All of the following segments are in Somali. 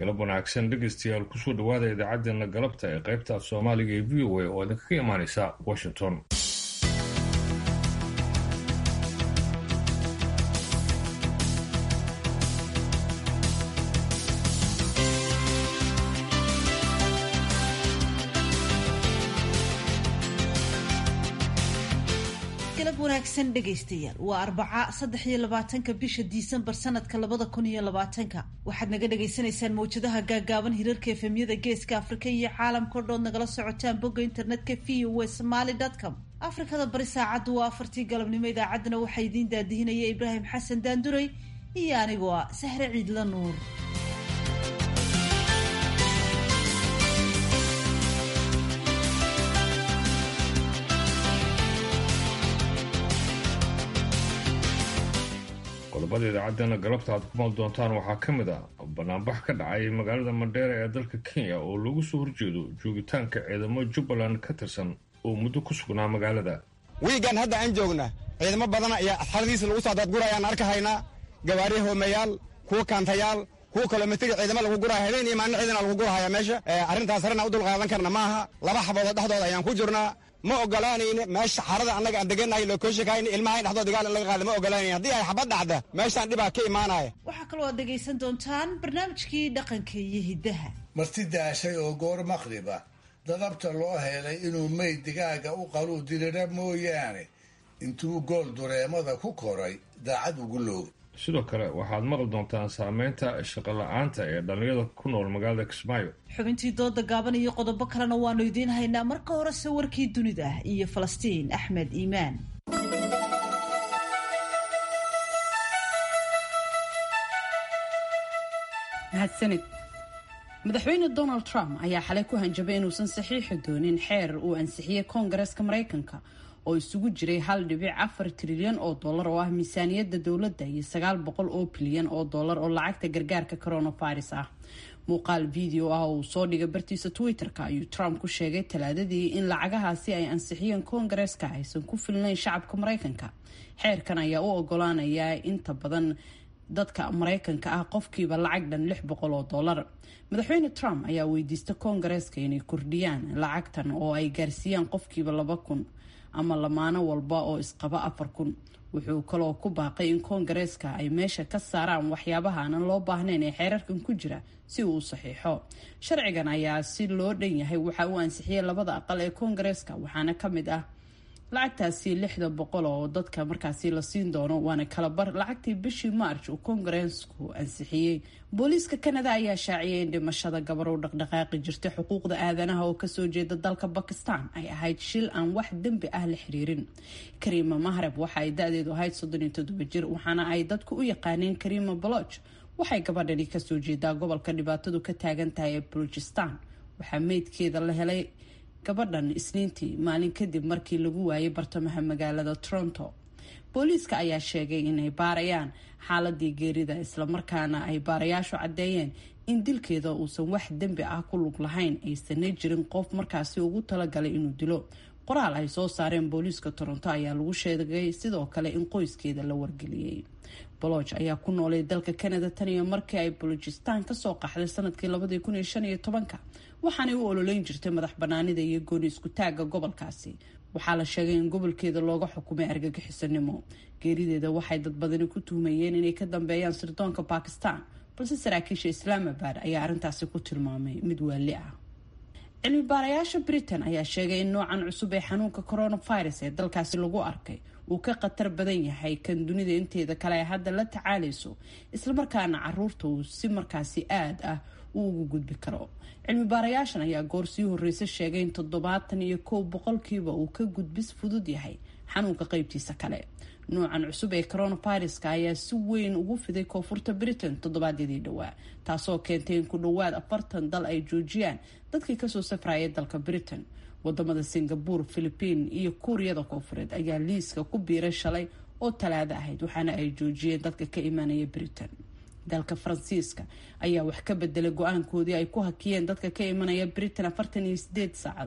galab wanaagsan dhegaystayaal kusoo dhawaada idaacaddeenna galabta ee qaybta af soomaaliga ee v o a oo idinkaga imaanaysa washington wanaagsan dhegaystayaal waa arbaca saddex iyo labaatanka bisha disembar sanadka labada kun iyo labaatanka waxaad naga dhagaysanaysaan mawjadaha gaagaaban hirarka efemyada geeska afrika iyo caalamkao dhood nagala socotaan bogga internetka v o a somaly com afrikada bari saacaddu waa afartii galabnimo idaacaddana waxaa idiin daadihinaya ibraahim xasan daanduray iyo anigoo ah sahre ciidla nuur qodobada idaacaddeenna galabta aad ku maal doontaan waxaa ka mid ah banaanbax ka dhacay magaalada mandheera ee dalka kenya oo lagu soo horjeedo joogitaanka ciidamo jubbaland ka tirsan oo muddo ku sugnaa magaalada wiigan hadda aan joogna ciidamo badan ayaa asxaradiisa lagu soo dadgurayaan arkahaynaa gawaari hoomayaal kuwa kaantayaal kuwa kilomitri ciidamo lagu guraya habeen iyo maalin ciidana lagu gurahaya meesha arrintaas harena u dulqaadan karna maaha laba xaboodoo dhexdooda ayaan ku jirnaa ma ogolaanayni meesha xarada annaga aan degannahay lookoshakayni ilmaha in dhexdood dagaal in laga qaada ma ogolaanayni haddii ay xabad dhacda meeshaan dhibaa ka imaanaya waxaa kaloo aad dhegaysan doontaan barnaamijkii dhaqanka iyo hiddaha marti daashay oo goor maqriba dadabta loo helay inuu meyd digaaga u qaluu dirira mooyaane intuu gool dureemada ku koray daacad ugu loogay sidoo kale waxaad maqli doontaan saameynta shaqo la-aanta ee dhallinyada ku nool magaalada kismaayo xubintii dooda gaaban iyo qodobo kalena waanu idiin haynaa marka horese warkii dunida iyo falastiin axmed iimaan mahadsanid madaxweyne donald trump ayaa xalay ku hanjabay inuusan saxiixi doonin xeer uu ansixiyey koongareska maraykanka oo isugu jiray hal dhibic afar trilyan oo dollar oo ah miisaaniyadda dowladda iyo sagaal boqol oo bilyan oo dollar oo lacagta gargaarka coronavirus ah muuqaal video ah oo uu soo dhigay bartiisa twitter-ka ayuu trump ku sheegay talaadadii in lacagahaasi ay ansixiyeen koongareska aysan ku filnayn shacabka maraykanka xeerkan ayaa u ogolaanayaa inta badan dadka maraykanka ah qofkiiba lacag dhan lix boqol oo dollar madaxweyne trump ayaa weydiista koongareeska inay kordhiyaan lacagtan oo ay gaarsiiyaan qofkiiba laba kun ama lamaano walba oo isqaba afar kun wuxuu kaloo ku baaqay in koongareeska ay meesha ka saaraan waxyaabaha aanan loo baahnayn ee xeerarkan ku jira si uu u saxiixo sharcigan ayaa si loo dhan yahay waxa uu ansixiyey labada aqal ee koongareeska waxaana ka mid ah lacagtaasi lixda boqol oo dadka markaasi la siin doono waana kalabar lacagtii bishii march uu koongareesku ansixiyey booliiska kanada ayaa shaaciyay in dhimashada gabar u dhaqdhaqaaqi jirtay xuquuqda aadanaha oo kasoo jeeda dalka bakistan ay ahayd shil aan wax dembi ah la xiriirin kariima mahreb waxa ay da-deedu ahayd soddon iyo toddoba jir waxaana ay dadku u yaqaaneen kariima baloch waxay gabadhani kasoo jeedaa gobolka dhibaatadu ka taagan tahay ee balochistan waxaa meydkeeda la helay gabadhan isniintii maalin kadib markii lagu waayay bartamaha magaalada toronto booliiska ayaa sheegay inay baarayaan xaaladii geerida islamarkaana ay baarayaashu caddeeyeen in dilkeeda uusan wax dembi ah ku lug lahayn aysanay jirin qof markaasi ugu talagalay inuu dilo qoraal ay soo saareen booliiska toronto ayaa lagu sheegay sidoo kale in qoyskeeda la wargeliyey boloch ayaa ku noolay dalka canada tan iyo markii ay bolojistan kasoo qaxday sanadkii labadii kun iyo shan iyo tobanka waxaanay u ololeyn jirtay madax banaanida iyo gooni isku taagga gobolkaasi waxaa la sheegay in gobolkeeda looga xukumay argagixisanimo geerideeda waxay dad badani ku tuhmayeen inay ka dambeeyaan sirdoonka bakistan balse saraakiisha islaamabad ayaa arrintaasi ku tilmaamay mid waali ah cilmi baarayaasha britain ayaa sheegay in noocan cusub ee xanuunka coronavirus ee dalkaasi lagu arkay uu ka khatar badan yahay kan dunida inteeda kale ay hadda la tacaalayso islamarkaana caruurta uu si markaasi aad ah uu ugu gudbi karo cilmi baarayaashan ayaa goor sii horeysa sheegay in toddobaatan iyo kow boqolkiiba uu ka gudbis fudud yahay xanuunka qeybtiisa kale noocan cusub ee coronaviruska ayaa si weyn ugu fiday koonfurta britain toddobaadyadii dhowaa taasoo keentay in ku dhowaad afartan dal ay joojiyaan dadkii kasoo safraya dalka britain wadamada singapore philipiin iyo kuuriyada koonfureed ayaa liiska ku biiray shalay oo talaado ahayd waxaana ay joojiyeen dadka ka imaanaya britain dalka faransiiska ayaa wax ka bedelay go-aankoodii ay ku hakiyeen dadka ka imanaya britain afartan iyo sideed saacadood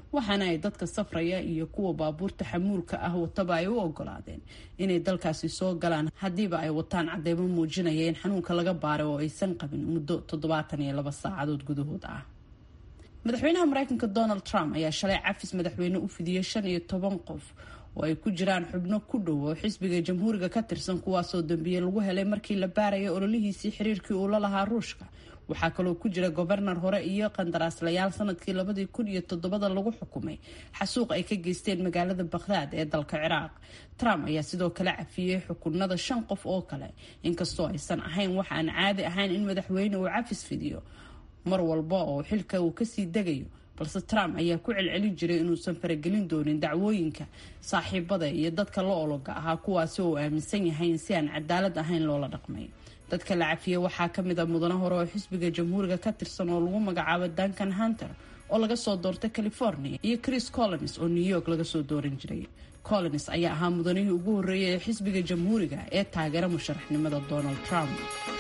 waxaana ay dadka safraya iyo kuwa baabuurta xamuulka ah wataba ay u ogolaadeen inay dalkaasi soo galaan haddiiba ay wataan cadeymo muujinaya in xanuunka laga baaray oo aysan qabin muddo toddobaatan iyo laba saacadood gudahood ah madaxweynaha mareykanka donald trump ayaa shalay cafis madaxweyne u fidiyey shan iyo toban qof oo ay ku jiraan xubno ku dhow oo xisbiga jamhuuriga ka tirsan kuwaasoo dambiye lagu helay markii la baarayay ololihiisii xiriirkii uu la lahaa ruushka waxaa kaloo ku jira gobernar hore iyo qandaraaslayaal sanadkii labadii kun iyo toddobada lagu xukumay xasuuq ay ka geysteen magaalada bakhdaad ee dalka ciraaq trump ayaa sidoo kale cafiyey xukunada shan qof oo kale inkastoo aysan ahayn wax aan caadi ahayn in madaxweyne uu cafis fidiyo mar walba oo xilka uu kasii degayo balse trump ayaa ku celcelin jiray inuusan faragelin doonin dacwooyinka saaxiibada iyo dadka la ologa ahaa kuwaasi oo uu aaminsan yahay in si aan cadaalad ahayn loola dhaqmay dadka la cafiyey waxaa ka mid a mudane hore oo xisbiga jamhuuriga ka tirsan oo lagu magacaabo duncan hunter oo laga soo doortay california iyo chris collins oo new york laga soo dooran jiray collins ayaa ahaa mudanihii ugu horreeyay ee xisbiga jamhuuriga ee taageera musharaxnimada donald trump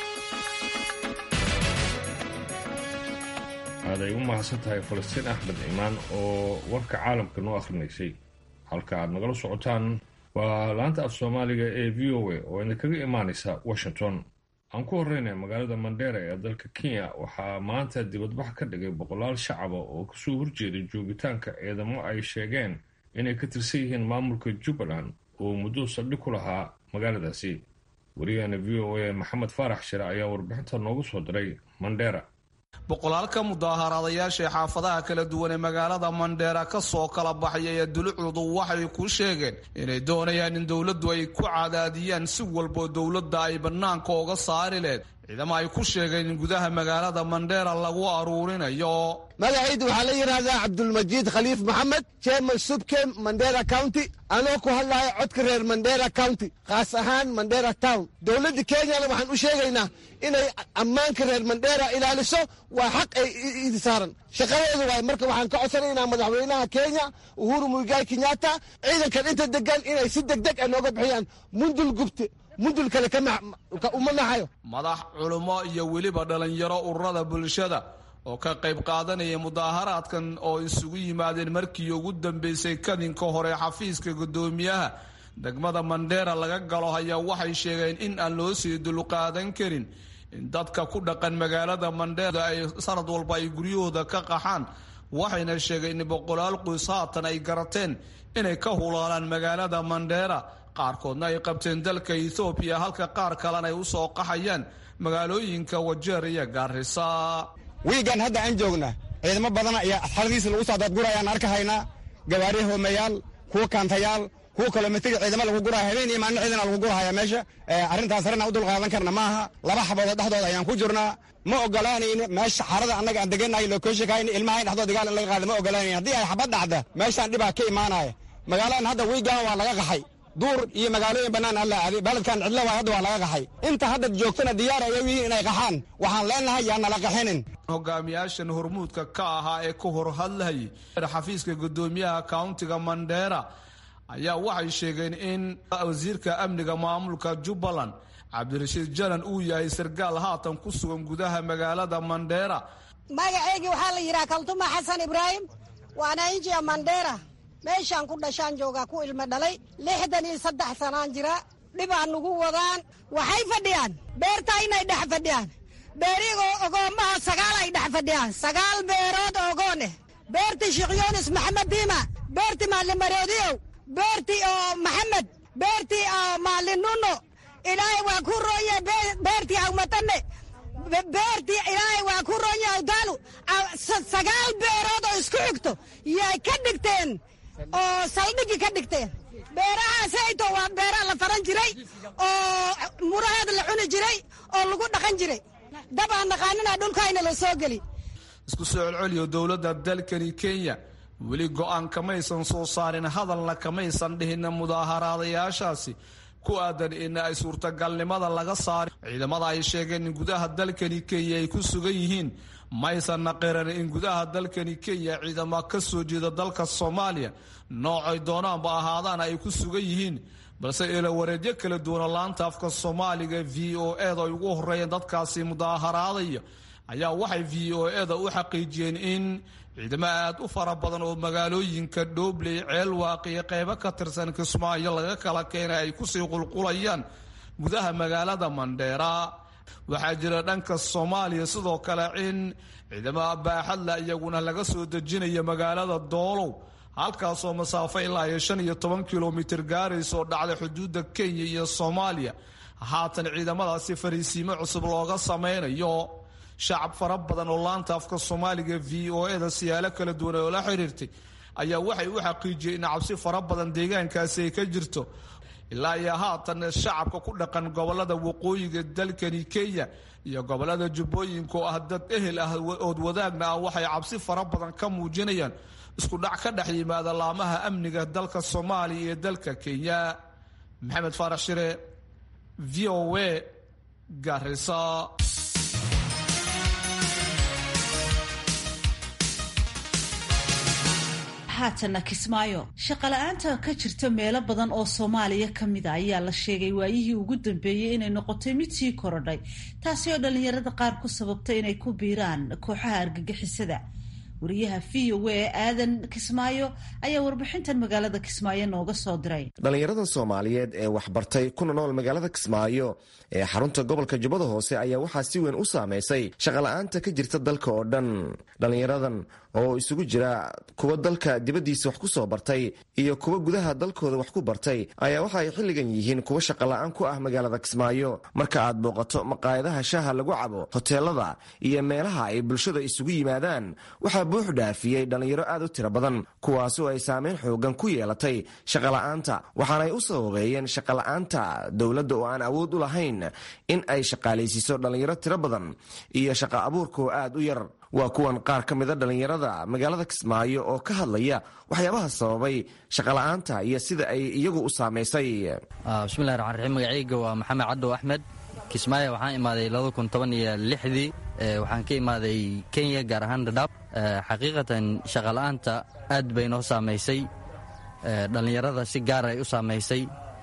aaday u mahadsan tahay falastiin axmed cimaan oo warka caalamka noo akhrinaysay halka aad nagala socotaan waa laanta af soomaaliga ee v o a oo idinkaga imaanaysa washington aan ku horreynay magaalada mandheera ee dalka kenya waxaa maanta dibadbax ka dhigay boqolaal shacaba oo kasoo horjeeday joogitaanka ciidamo ay sheegeen inay ka tirsan yihiin maamulka jubbaland oo muddo saldhig ku lahaa magaaladaasi wariyaheena v o a maxamed faarax shire ayaa warbixinta noogu soo diray mandheera boqolaalka mudaaharaadayaasha ee xaafadaha kala duwan ee magaalada mandheera ka soo kala baxaya ee dulucdu waxay ku sheegeen inay doonayaan in dowladdu ay ku cadaadiyaan si walboo dowladda ay bannaanka oga saari leed ciidamo ay ku sheegeen in gudaha magaalada mandheera lagu aruurinayo magacayda waxaa la yidhaahdaa cabdulmajiid khaliif maxamed chairman subke mandera county anoo ku hadlaya codka reer mandera county khaas ahaan mandera town dowladda kenyana waxaan u sheegaynaa inay ammaanka reer mandera ilaaliso waa xaq ay idi saaran shaqadeedu waay marka waxaan ka codsanaynaa madaxweynaha kenya uhuru muigai kenyatta ciidankan inta degan inay si deg deg a nooga bixiyaan mundul gubte mundul kale uma naxayo madax culummo iyo weliba dhallinyaro ururada bulshada oo ka qayb qaadanaya mudaaharaadkan oo isugu yimaadeen markii ugu dambeysay kadinka hore xafiiska guddoomiyaha degmada mandheera laga galo ayaa waxay sheegeen in aan loo sii dulqaadan karin in dadka ku dhaqan magaalada mandheera ay sanad walba ay guryahooda ka qaxaan waxayna sheegeen in boqolaal qoys haatan ay garateen inay ka hulaalaan magaalada mandheera qaarkoodna ay qabteen dalka ethoobiya halka qaar kalena ay u soo qaxayaan magaalooyinka wajeer iyo gaarisa wiigan hadda aan joogna ciidamo badana iyo asxaradiisa lagu soo daadgurayaan arkahaynaa gawaari hoomayaal kuwa kaantayaal kuwa kilomitri ciidamo lagu guraya habeen iyo maalin ciidana lagu gurahaya meesha arrintaas harena u dulqaadan karna maaha laba xaboodo dhexdooda ayaan ku jirnaa ma ogolaanayni meesha xarada annaga aan degannahay lokoshikayni ilmahayn dhexdood dagaal in laga qaada ma ogolaanayni haddii ay xabad dhacda meeshaan dhibaa ka imaanaya magaaladan hadda wiigan waa laga qaxay duur iyo magaalooyin bannaan alla aaday baledkan cidlo waay hadda waa laga qaxay inta hadda joogtana diyaar ay yihiin inay qaxaan waxaan leenahay yaa nala qaxinin hogaamiyaashan hormuudka ka ahaa ee ka hor hadlayay xafiiska guddoomiyaha countiga mandheera ayaa waxay sheegeen in wasiirka amniga maamulka jubbaland cabdirashiid janan uu yahay sargaal haatan ku sugan gudaha magaalada mandheera magaceygii waxaa la yidhaha kaltuma xasan ibraahim waana injiya mandheera meeshaan ku dhashaan joogaa ku ilmo dhalay lixdan iyo saddex sanaan jira dhibaa nugu wadaan waxay fadhiyaan beertaa inay dhex fadhiyaan beerigoo ogoommaha sagaal ay dhex fadhiyaan sagaal beerood ogooneh beertii sheekh yunis maxamed diima beertii maalin maroodiyow beertii oo maxamed beertii oo maalin nuno ilaahay waa ku rooye beertii awmatane beertii ilaahay waa ku rooye awdaalu sagaal beerood oo isku xigto yay ka dhigteen oo saldhigi ka dhigteen beerahaasayto waa beeraha la faran jiray oo muraheeda la cuni jiray oo lagu dhaqan jiray dab aan naqaanina dhulkayna la soo geli isku soo celceliyo dowladda dalkani kenya weli go-aan kamaysan soo saarin hadalna kamaysan dhihin mudaaharaadayaashaasi ku aadan in ay suurtagalnimada laga saari ciidamada ay sheegeen in gudaha dalkani kenya ay ku sugan yihiin maysan naqiran in gudaha dalkani kenya ciidamo ka soo jeeda dalka soomaaliya noocay doonaanba ahaadaan ay ku sugan yihiin balse eelawareedyo kala duwana laanta afka soomaaliga v o eda ay ugu horeeyeen dadkaasi mudaaharaadaya ayaa waxay v o eda u xaqiijiyeen in ciidamo aad u fara badan oo magaalooyinka dhoobley ceelwaaq iyo qeybo ka tirsan kismaayo laga kala keenay ay kusii qulqulayaan gudaha magaalada mandheera waxaa jira dhanka soomaaliya sidoo kale in ciidamada baaxadla iyaguna laga soo dejinaya magaalada doolow halkaasoo masaafo ilaa iyo shan iyo toban kilomitir gaaraysoo dhacday xuduudda kenya iyo soomaaliya haatan ciidamadaasi fariisiimo cusub looga sameynayo shacab fara badan oo laanta afka soomaaliga v o eda siyaalo kala duwan oo la xiriirtay ayaa waxay u xaqiijiyeen in cabsi fara badan deegaankaasi ay ka jirto ilaa iyo haatan shacabka ku dhaqan gobolada waqooyiga dalkani kenya iyo gobolada jubbooyinka oo ah dad ehel ah ood wadaagna ah waxay cabsi fara badan ka muujinayaan isku dhac ka dhex yimaada laamaha amniga dalka soomaaliya iyo dalka kenya maxamed faarax shire v o a garisa haatana kismaayo shaqala-aanta ka jirta meelo badan oo soomaaliya ka mid a ayaa la sheegay waayihii ugu dambeeyey inay noqotay mid sii korodhay taasi oo dhallinyarada qaar ku sababtay inay ku biiraan kooxaha argagixisada wariyaha v o a aadan kismaayo ayaa warbixintan magaalada kismaayo nooga soo diray dhallinyarada soomaaliyeed ee waxbartay kuna nool magaalada kismaayo ee xarunta gobolka jubbada hoose ayaa waxaa si weyn u saameysay shaqala-aanta ka jirta dalka oo dhan dhallinyaradan oo isugu jira kuwa dalka dibaddiisa wax ku soo bartay iyo kuwa gudaha dalkooda wax ku bartay ayaa waxa ay xilligan yihiin kuwa shaqala-aan ku ah magaalada kismaayo marka aad booqato maqaayadaha shaaha lagu cabo hoteelada iyo meelaha ay bulshada isugu yimaadaan waxaa buux dhaafiyey dhallinyaro aad u tiro badan kuwaasoo ay saameyn xoogan ku yeelatay shaqala-aanta waxaanay u sababeeyeen shaqala-aanta dowladda oo aan awood u lahayn in ay shaqaalaysiiso dhallinyaro tiro badan iyo shaqa abuurkoo aad u yar waa kuwan qaar ka mida dhallinyarada magaalada kismaayo oo ka hadlaya waxyaabaha sababay shaqala-aanta iyo sida ay iyagu u saamaysay bismillahi raxmaan raxiim magacayga waa maxamed caddow axmed kismaayo waxaan imaaday labada kun toban iyo lixdii waxaan ka imaaday kenya gaar ahaan dhadhaab xaqiiqatan shaqala-aanta aad bay noo saamaysay dhallinyarada si gaar ay u saamaysay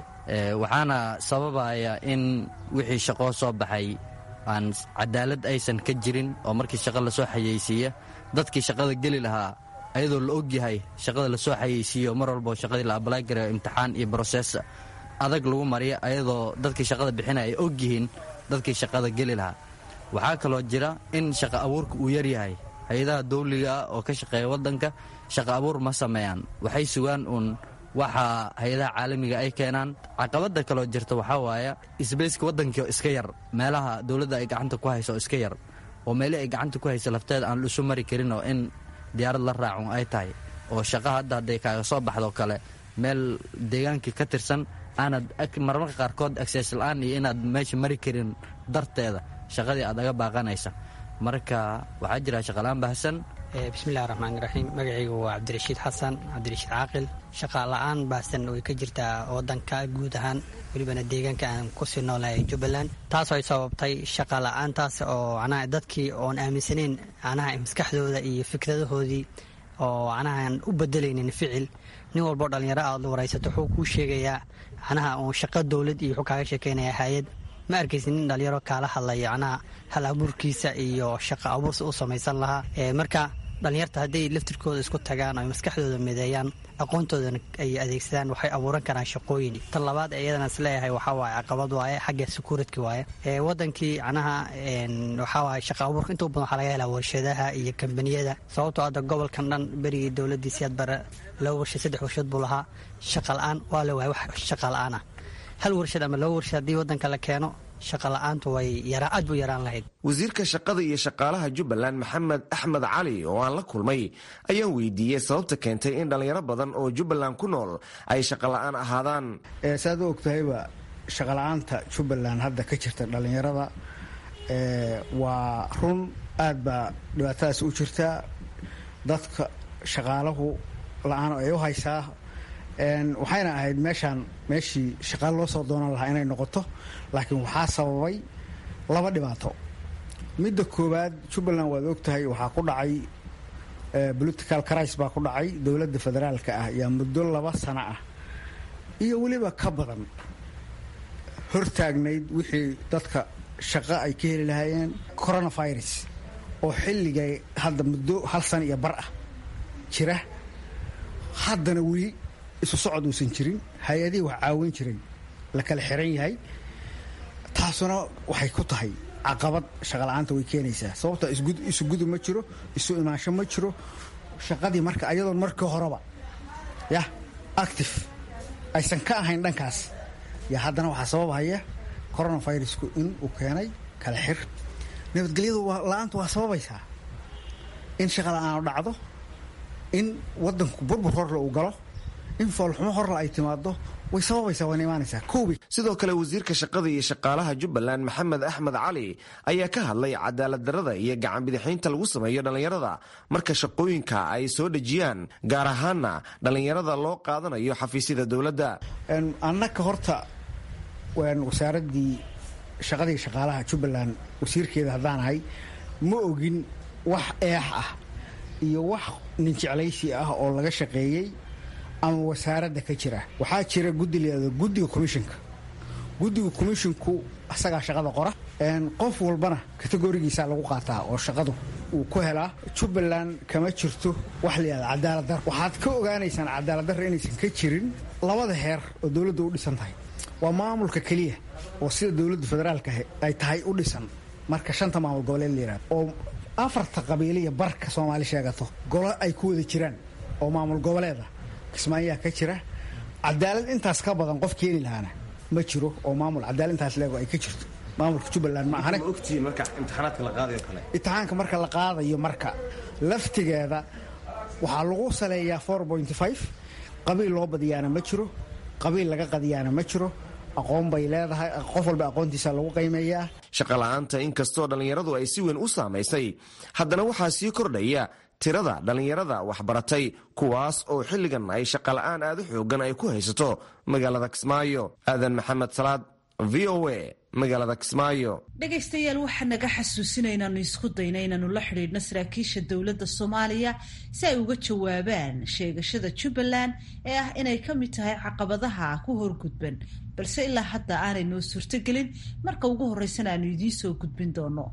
waxaana sababaya in wixii shaqoo soo baxay aan cadaalad aysan ka jirin oo markii shaqa lasoo xayeysiiya dadkii shaqada geli lahaa ayadoo la ogyahay shaqada lasoo xayeysiiyo mar walbo shaqadii la abalay garayo imtixaan iyo brosees adag lagu mariya ayadoo dadkii shaqada bixina ay ogyihiin dadkii shaqada geli lahaa waxaa kaloo jira in shaqa abuurka uu yaryahay hay-adaha dawliga ah oo ka shaqeeya waddanka shaqa abuur ma sameeyaan waxay sugaan uun waxa hay-adaha caalamiga ay keenaan caqabada kaloo jirta waxaa waaya isbayska waddankii iska yar meelaha dowladda ay gacanta ku hayso iska yar oo meelii ay gacanta ku hayso lafteeda aan isu mari karin oo in diyaarad la raacun ay tahay oo shaqa hadda hadday kaaga soo baxdo kale meel deegaankii ka tirsan aanad marmarka qaarkood agsees la-aan iyo inaad meesha mari karin darteeda shaqadii aad aga baaqanaysa marka waxaa jira shaqalaan baahsan bismillahi raxmaan raxiim magacaygu waa cabdirashiid xasan cabdirashiid caaqil shaqa la-aan baahsan way ka jirtaa wadanka guud ahaan welibana deegaanka aan kusii noolahay jubbaland taasoo ay sababtay shaqa la-aantaas oo manaha dadkii oon aaminsanayn manaha maskaxdooda iyo fikradahoodii oo manahaan u bedelaynin ficil nin walboo dhallinyaro aad waraysato wuxuu kuu sheegayaa manaha uun shaqo dowlad iyo wuxuu kaaga sheekeynaya hay-ad ma arkaysi nin dhalinyaro kaala hadlaya manaha hal abuurkiisa iyo shaqa abuursa u samaysan lahaa marka dhallinyarta hadday laftirkooda isku tagaan oy maskaxdooda mideeyaan aqoontoodana ay adeegsadaan waxay abuuran karaan shaqooyin tan labaad ee iyadana isleeyahay waxaa waaye caqabad waaye xagga secuuritka waaye wadankii manaha waxaa waaye shaqa abuurka inta u badan waxaa laga helaa warshadaha iyo kambaniyada sababtoo hadda gobolkan dhan berigii dowladdii siyaad bare laba warshad saddex warshad buu lahaa shaqa la-aan waa la waaya wax shaqa la-aan ah hal warshad ama laba warshad haddii waddanka la keeno shaqa la-aantu way aad buu yaraan lahayd wasiirka shaqada iyo shaqaalaha jubbaland maxamed axmed cali oo aan la kulmay ayaan weydiiyey sababta keentay in dhallinyaro badan oo jubbaland ku nool ay shaqa la-aan ahaadaan saad u ogtahayba shaqala-aanta jubbaland hadda ka jirta dhallinyarada waa run aad baa dhibaatadaas u jirtaa dadka shaqaalahu la-aan ay u haysaa waxayna ahayd meeshaan meeshii shaqaale loo soo doonan lahaa inay noqoto laakiin waxaa sababay laba dhibaato midda koowaad jubbaland waad ogtahay waxaa ku dhacay political cris baa ku dhacay dowladda federaalka ah yaa muddo laba sano ah iyo weliba ka badan hortaagnayd wixii dadka shaqo ay ka heli lahaayeen coronavirus oo xilligay hadda muddo hal sana iyo bar ah jira haddana weli isu socod uusan jirin hay-adihii wax caawin jiray la kala xiran yahay taasuna waxay ku tahay caqabad shaqala-aanta way keenaysaa sababta isu gudub ma jiro isu imaansho ma jiro shaqadii marka ayadoon markii horeba yah active aysan ka ahayn dhankaas yaa haddana waxaa sababhaya coronavirusku in uu keenay kala xir nabadgelyadu la-aantu waa sababaysaa in shaqa la-aanu dhacdo in wadanku burbur horle uu galo in foolxumo horle ay timaado way sababaysaa waana imaanaysaa koobi sidoo kale wasiirka shaqada iyo shaqaalaha jubbaland maxamed axmed cali ayaa ka hadlay cadaalad darrada iyo gacanbidixaynta lagu sameeyo dhallinyarada marka shaqooyinka ay soo dhejiyaan gaar ahaana dhallinyarada loo qaadanayo xafiisyada dowladda annaka horta wasaaradii shaqadii shaqaalaha jubbaland wasiirkeeda haddaan ahay ma ogin wax eex ah iyo wax ninjeclaysi ah oo laga shaqeeyey ama wasaaradda ka jira waxaa jira guddi leedo guddiga commishinka guddiga commisshinku isagaa shaqada qora qof walbana kategorigiisaa lagu qaataa oo shaqadu uu ku helaa jubbaland kama jirto wax layihahda cadaaladdarra waxaad ka ogaanaysaan cadaaladdarra inaysan ka jirin labada heer oo dowladda u dhisan tahay waa maamulka keliya oo sida dowladda federaalka ay tahay u dhisan marka shanta maamul goboleed la yihahdo oo afarta qabiiliya barka soomaali sheegato golo ay ku wada jiraan oo maamul goboleeda kismaayaa ka jira cadaalad intaas ka badan qof keeni lahaana ma jiro oo maamul cadaalad intaas leego ay ka jirto maamulka jubbaland ma ahane imtixaanka marka la qaadayo marka laftigeeda waxaa lagu saleeyaa qabiil loo badiyaana ma jiro qabiil laga qadiyaana ma jiro aqoon bay leedahay qof walba aqoontiisa lagu qiimeeyaa shaqola'aanta inkastoo dhallinyaradu ay si weyn u saamaysay haddana waxaa sii kordhaya tirada dhallinyarada waxbaratay kuwaas oo xilligan ay shaqola'aan aad u xoogan ay ku haysato magaalada kismaayo aadan maxamed salaad v o a magaalada kismaayo dhegaystayaal waxaa naga xasuusina inaanu isku dayna inaanu la xidhiidhno saraakiisha dowladda soomaaliya si ay uga jawaabaan sheegashada jubbaland ee ah inay ka mid tahay caqabadaha ku horgudban balse ilaa hadda aanay noo suurtogelin marka ugu horreysana aanu idiin soo gudbin doono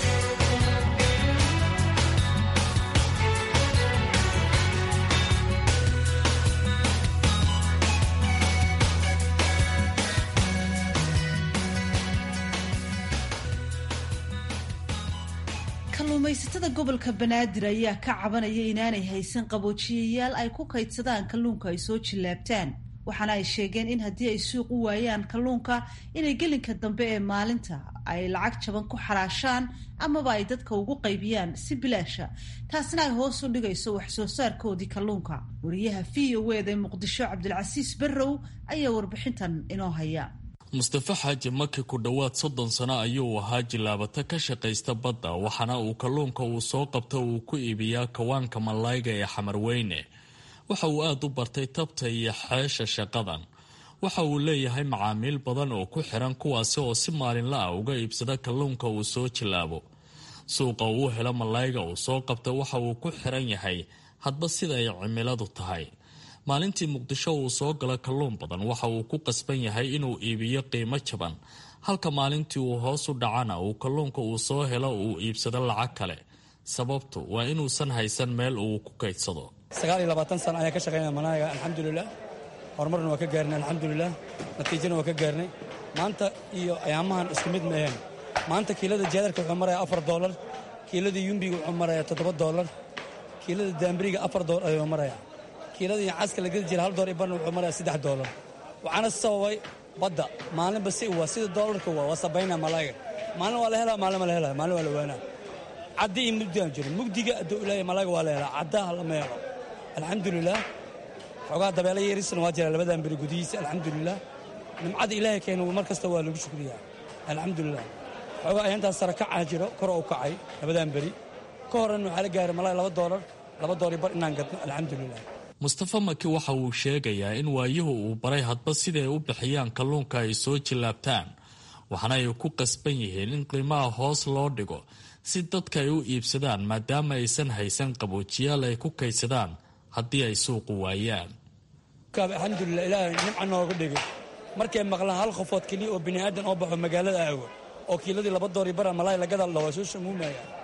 kalluumaysatada gobolka banaadir ayaa ka cabanaya inaanay haysan qaboojiyayaal ay ku kaydsadaan kalluunka ay soo jillaabtaan waxaana ay sheegeen in haddii ay suuq u waayaan kalluunka inay gelinka dambe ee maalinta ay lacag jaban ku xaraashaan amaba ay dadka ugu qaybiyaan si bilaasha taasina ay hoos u dhigayso wax soo saarkoodii kalluunka wariyaha v o eda ee muqdisho cabdilcasiis barrow ayaa warbixintan inoo haya mustafa xaaji maki ku dhowaad soddon sano ayuu ahaa jilaabata ka shaqaysta badda waxaana uu kalluunka uu soo qabta uu ku iibiyaa kawaanka malayga ee xamarweyne waxa uu aada u bartay tabta iyo xeesha shaqadan waxa uu leeyahay macaamiil badan oo ku xiran kuwaasi oo si maalinla ah uga iibsada kalluunka uu soo jilaabo suuqa uu helo malayga uu soo qabta waxa uu ku xiran yahay hadba sida ay cimiladu tahay maalintii muqdisho uu soo galo kalluun badan waxa uu ku qasban yahay inuu iibiyo qiimo jaban halka maalintii uu hoos u dhacana uu kalluunka uu soo helo uu iibsado lacag kale sababtu waa inuusan haysan meel uu ku kaydsado sagaal iyo labaatan sana ayaan ka shaqaynaya manaaga alxamdulilah horumarna waa ka gaarnay alxamdulilah natiijana waa ka gaarnay maanta iyo ayaamahan isku mid ma aheen maanta kiilada jaadarka wuxuu maraya afar doolar kiilada yumbiga wuxuu maraya toddoba doolar kiilada daambiriga afar doolar ayuu maraya kiilada iyo caska la gedi jira hal door iyo barna wuxuu maraya saddex doolar waxaana sababay badda maalinba si waa sida doolarka waa waa sabaynaa malaaga maalin waa la helaa maalin ma la helaa maalin waa la waanaa caddi iyo mugdigaan jiro mugdiga hadduu ilaahay malaaga waa la helaa caddaha lama helo alxamdulilah xoogaa dabeela yeerisana waa jira labadan beri gudihiisa alxamdulilah nimcada ilaahay keena mar kasta waa lagu shukriyaa alxamdulilah xoogaa ayantaas sare kacaa jiro kor u kacay labadan beri ka horena waxaa la gaaray malaay laba doolar laba doolar bar inaan gadno alxamdulilah mustafa maki waxa uu sheegayaa in waayuhu uu baray hadba siday u bixiyaan kalluunka ay soo jillaabtaan waxaana ay ku qasban yihiin in qiimaha hoos loo dhigo si dadka ay u iibsadaan maadaama aysan haysan qaboojiyaal ay ku kaydsadaan haddii ay suuqu waayaan alxamdulilah ilaahay nimca nooga dhigay markay maqlaan hal qofood keliya oo bini'aadan oo baxo magaalada aago oo kiiladii laba doori bara malaay lagada la waa soo shamuumaya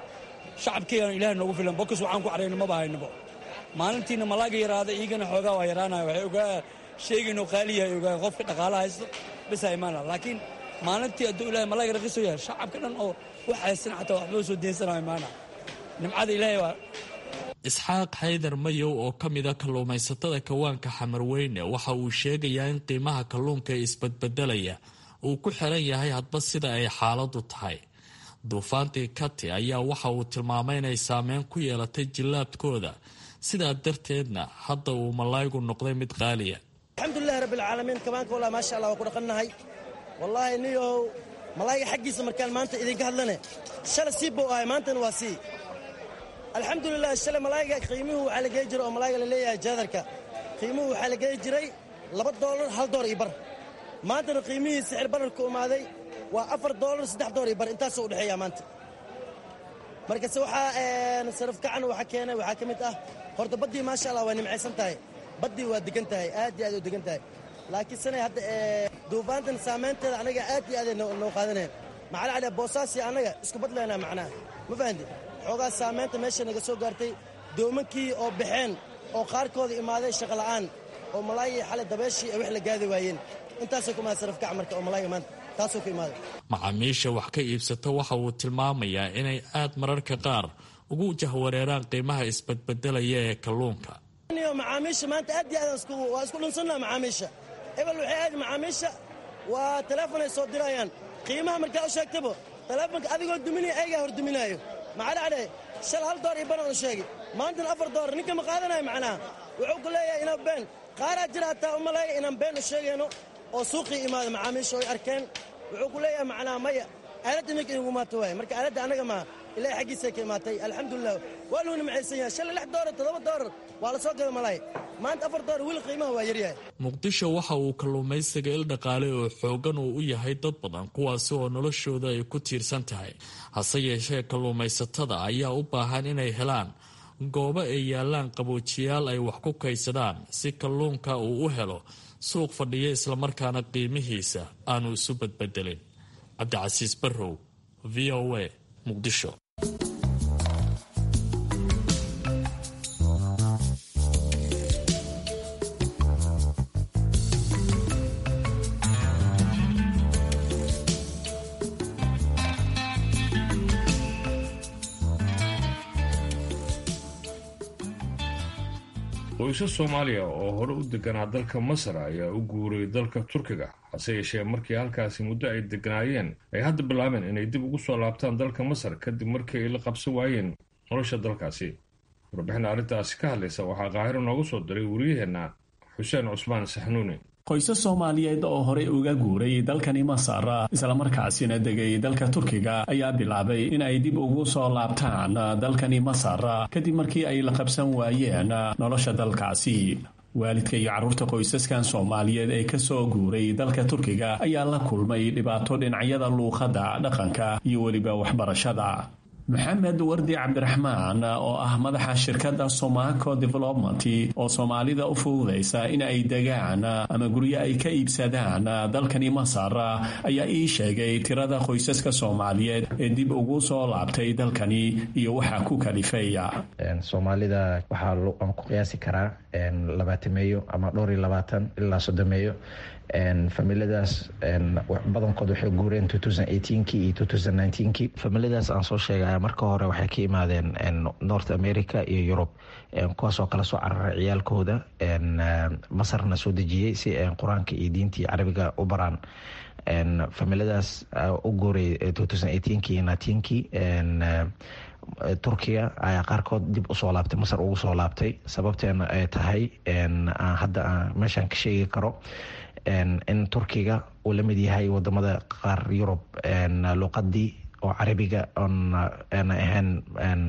shacabkeygana ilaahay noogu filan bokis waxaan ku cadhayno maba haynabo maalintiina malaaga yaraada iigana xoogaa waa yaraanaya waxay ogaa sheegaynoo qaaliyahay ogaa qofka dhaqaala haysto bisa imaana laakiin maalintii hadduu ilahay malaaga raqiiso yahay shacabka dhan oo wax haysan xataa waxba soo deensanayo imaana nimcada ilaahay waa isxaaq xaydar mayow oo ka mida kalluumaysatada kawaanka xamarweyne waxa uu sheegayaa in qiimaha kalluunka ee isbadbedelaya uu ku xiran yahay hadba sida ay xaaladu tahay duufaantii kati ayaa waxa uu tilmaamay inay saameyn ku yeelatay jillaabkooda sidaa darteedna hadda uu malaygu noqday mid qaaliya alxamdulilahi rabbilcaalamiin kabaanka walaa maasha allah waa ku dhaqannahay wallaahi niyow malayga xaggiisa markaan maanta idinka hadlane shalay sii bow ahay maantana waa sii alxamdulilah shalay malayga qiimuhu waxaa la gei jiray oo malayga la leeyahay jaadarka qiimuhu waxaa la gei jiray laba doolar hal door iyo bar maantana qiimihii sixir bararku imaaday waa afar doolar saddex door iyo bar intaasoo udhexeeya maanta markase waxaa sarafkacan waxa keenay waxaa ka mid ah horta baddii maasha allah waa nimcaysan tahay baddii waa degan tahay aad iyo aad u degan tahay laakiin sanay hadda duufaantan saamaynteeda anaga aad iyo aaday noo qaadaneen maxaa cali boosaasi annaga isku badlaynaa macnaha ma fahanti xoogaa saamaynta meesha naga soo gaartay doomankii oo baxeen oo qaarkooda imaaday shaqola'aan oo malaayii xalay dabeeshii ay wax la gaadi waayeen intaasoo ku imaada sarafkac marka oo malaayiga maanta taasoo ku imaaday macaamiisha wax ka iibsata waxa uu tilmaamayaa inay aad mararka qaar ugu jahwareeraan qiimaha isbadbedelaya ee kalluunka macaamiisha maanta aad iyo aad waa isku dhunsannaha macaamiisha ebel waxay aadi macaamiisha waa teleefonay soo dirayaan qiimaha markaa u sheegtaba teleefonka adigoo duminaya ayagaa hor duminaayo maxaa dhacday shal hal door iyo ban oon sheegi maantana afar door ninka ma qaadanayo macnaha wuxuu ku leeyahay inaa been qaaraa jira hataa u maleeya inaan been u sheegayno oo suuqii imaada macaamiisha oy arkeen wuxuu ku leeyahay macnaha maya aaladda iminka inugu maato waaye marka aaladda annaga maa ilahay xaggiisay ka imaatay alxamdulilah waa luu nimcaysan yahay shalay lix doolar toddoba doolar waa la soo gada malaay maanta afar doolar weli qiimaha waa yaryahay muqdisho waxa uu kalluumaysiga il dhaqaale oo xoogan uu u yahay dad badan kuwaasi oo noloshooda ay ku tiirsan tahay hase yeeshee kalluumaysatada ayaa u baahan inay helaan goobo ay yaalaan qaboojiyaal ay wax ku kaydsadaan si kalluunka uu u helo suuq fadhiya islamarkaana qiimihiisa aanu isu badbedelin cabdicasiis barrow v o a muqdisho qoysas soomaaliya oo hore u deganaa dalka masar ayaa u guuray dalka turkiga hase yeeshee markii halkaasi muddo ay deganaayeen ay hadda bilaabeen inay dib ugu soo laabtaan dalka masar kadib markii ay la qabsan waayeen nolosha dalkaasi warbixin arrintaasi ka hadlaysa waxaa qaahiro noogu soo diray wariyaheenna xuseen cusmaan saxnuuni qoysas soomaaliyeed oo horey uga guuray dalkani masar islamarkaasina degay dalka turkiga ayaa bilaabay in ay dib ugu soo laabtaan dalkani masar kadib markii ay la qabsan waayeen nolosha dalkaasi waalidka iyo carruurta qoysaskan soomaaliyeed ee ka soo guuray dalka turkiga ayaa la kulmay dhibaato dhinacyada luuqadda dhaqanka iyo weliba waxbarashada maxamed wardi cabdiraxmaan oo ah madaxa shirkadda somaco development oo soomaalida u fududaysa in ay degaan ama guryo ay ka iibsadaan dalkani masar ayaa ii sheegay tirada qoysaska soomaaliyeed ee dib ugu soo laabtay dalkani iyo waxaa ku kalifaya soomaalida waxaa aan ku qiyaasi karaa labaatameeyo ama dhowr iyo labaatan ilaa soddomeeyo familiadaas badankood waxay guureen kii iyo kii familiadaas aan soo sheegaya marka hore waxay ka imaadeen north america iyo yurub kuwaasoo kala soo cararay ciyaalkooda masarna soo dejiyey si qur-aanka iyo diintii carabiga u baraan familiadaas u guuray kii iyo kii turkiya ayaa qaarkood dib usoo laabtay masar ugu soo laabtay sababteena ay tahay hadda meeshaan ka sheegi karo in turkiga uu la mid yahay wadamada qaar yurub luqadii oo carabiga oon ahayn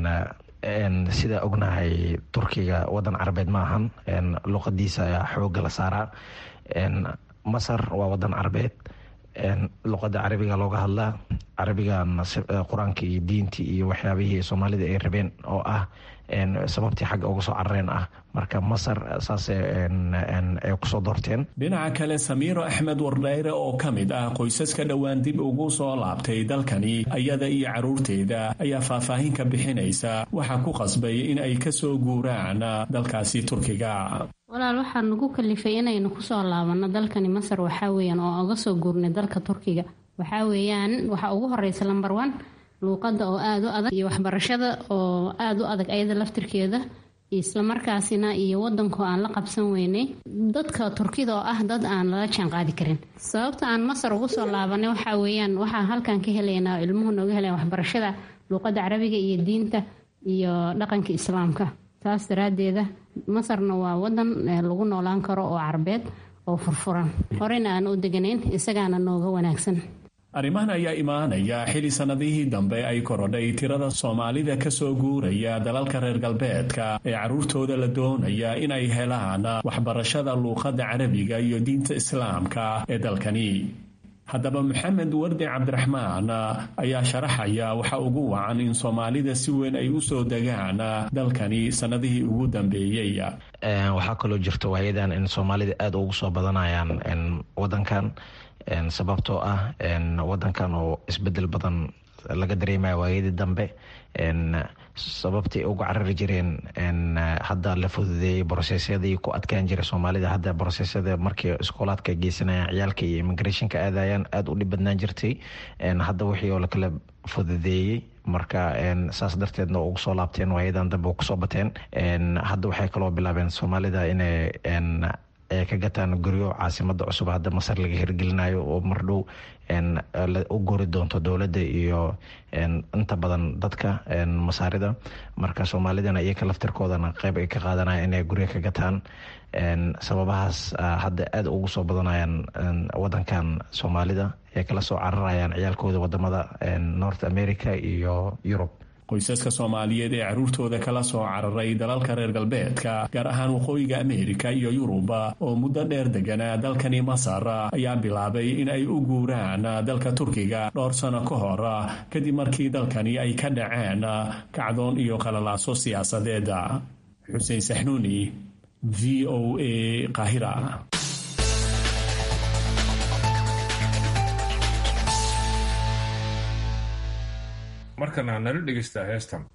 sida ognahay turkiga wadan carabeed ma ahan luqadiisa ayaa xooga la saaraa masar waa wadan carabeed luqada carabiga looga hadlaa carabigan qur-aanka iyo diintii iyo waxyaabihii soomaalida ay rabeen oo ah sababtii xagga uga soo carareen ah marka masar saasay ay kusoo doorteen dhinaca kale samiiro axmed wardhayre oo ka mid ah qoysaska dhowaan dib ugu soo laabtay dalkani ayada iyo caruurteeda ayaa faahfaahin ka bixinaysa waxaa ku qasbay in ay kasoo guuraan dalkaasi turkiga walaal waxaa nagu kalifay inaynu kusoo laabanno dalkani masar waxaa weyaan oo oga soo guurnay dalka turkiga waxaa weeyaan waxaa ugu horeysa lamber one luuqada oo aada u adag iyo waxbarashada oo aada u adag ayada laftirkeeda islamarkaasina iyo wadankoo aan la qabsan weynay dadka turkida oo ah dad aan lala jaanqaadi karin sababta aan masar ugu soo laabanay waxaa weeyaan waxaa halkan ka helaynaa ilmuhu nooga helayan waxbarashada luuqada carabiga iyo diinta iyo dhaqanka islaamka taas daraadeeda masarna waa wadan lagu noolaan karo oo carbeed oo furfuran horena aan u deganayn isagaana nooga wanaagsan arrimahan ayaa imaanaya xili sannadihii dambe ay korodhay tirada soomaalida kasoo guuraya dalalka reer galbeedka ee carruurtooda la doonaya inay helaan waxbarashada luuqadda carabiga iyo diinta islaamka ee dalkani haddaba maxamed wardi cabdiraxmaan ayaa sharaxaya waxa ugu wacan in soomaalida si weyn ay usoo degaan dalkani sannadihii ugu dambeeyey waxaa kaloo jirta waayadan in soomaalida aada ugu soo badanayaan wadankan sababtoo ah wadankan oo isbedel badan laga dareemaya waayadii dambe sababtii uga carari jireen hadda la fududeeyey brosesyadii ku adkaan jiray soomaalida hadda brosesyada markii iskoolaadka geysanayaan ciyaalka iyo immigrationka aadayaan aada u dhib badnaan jirtay hadda wixii oo lakala fududeeyey marka saas darteedna ugu soo laabteen waayadan dambe u kusoo bateen hadda waxay kaloo bilaabeen soomaalida inay ay ka gataan guryo caasimada cusub hadda masar laga hirgelinayo oo mardhow u gori doonto dowladda iyo inta badan dadka masaarida marka soomaalidana iyaka laftirkoodana qeyb ay ka qaadanaya inay guryo ka gataan sababahaas hadda aada ugu soo badanayaan wadankan soomaalida ay kala soo cararayaan ciyaalkooda wadamada north america iyo yurub qoysaska soomaaliyeed ee carruurtooda kala soo cararay dalalka reer galbeedka gaar ahaan waqooyiga ameerika iyo yuruba oo muddo dheer deganaa dalkani masar ayaa bilaabay in ay u guuraan dalka turkiga dhowr sano ka hor kadib markii dalkani ay ka dhaceen kacdoon iyo qalalaaso siyaasadeed xuseen saxnuuni v o a qaahira markana nala dhegaystaa heestan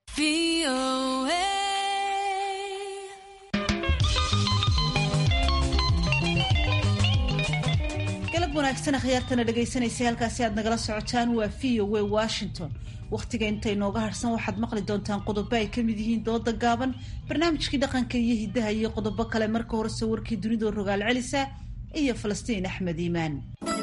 galab wanaagsan akhyaartana dhegaysanaysa halkaasi aad nagala socotaan waa v o a washington wakhtiga inta inooga harsan waxaad maqli doontaan qodobo ay ka mid yihiin dooda gaaban barnaamijkii dhaqanka iyo hiddaha iyo qodobo kale marka horese warkii dunidoo rogaal celisa iyo falastiin axmed iimaan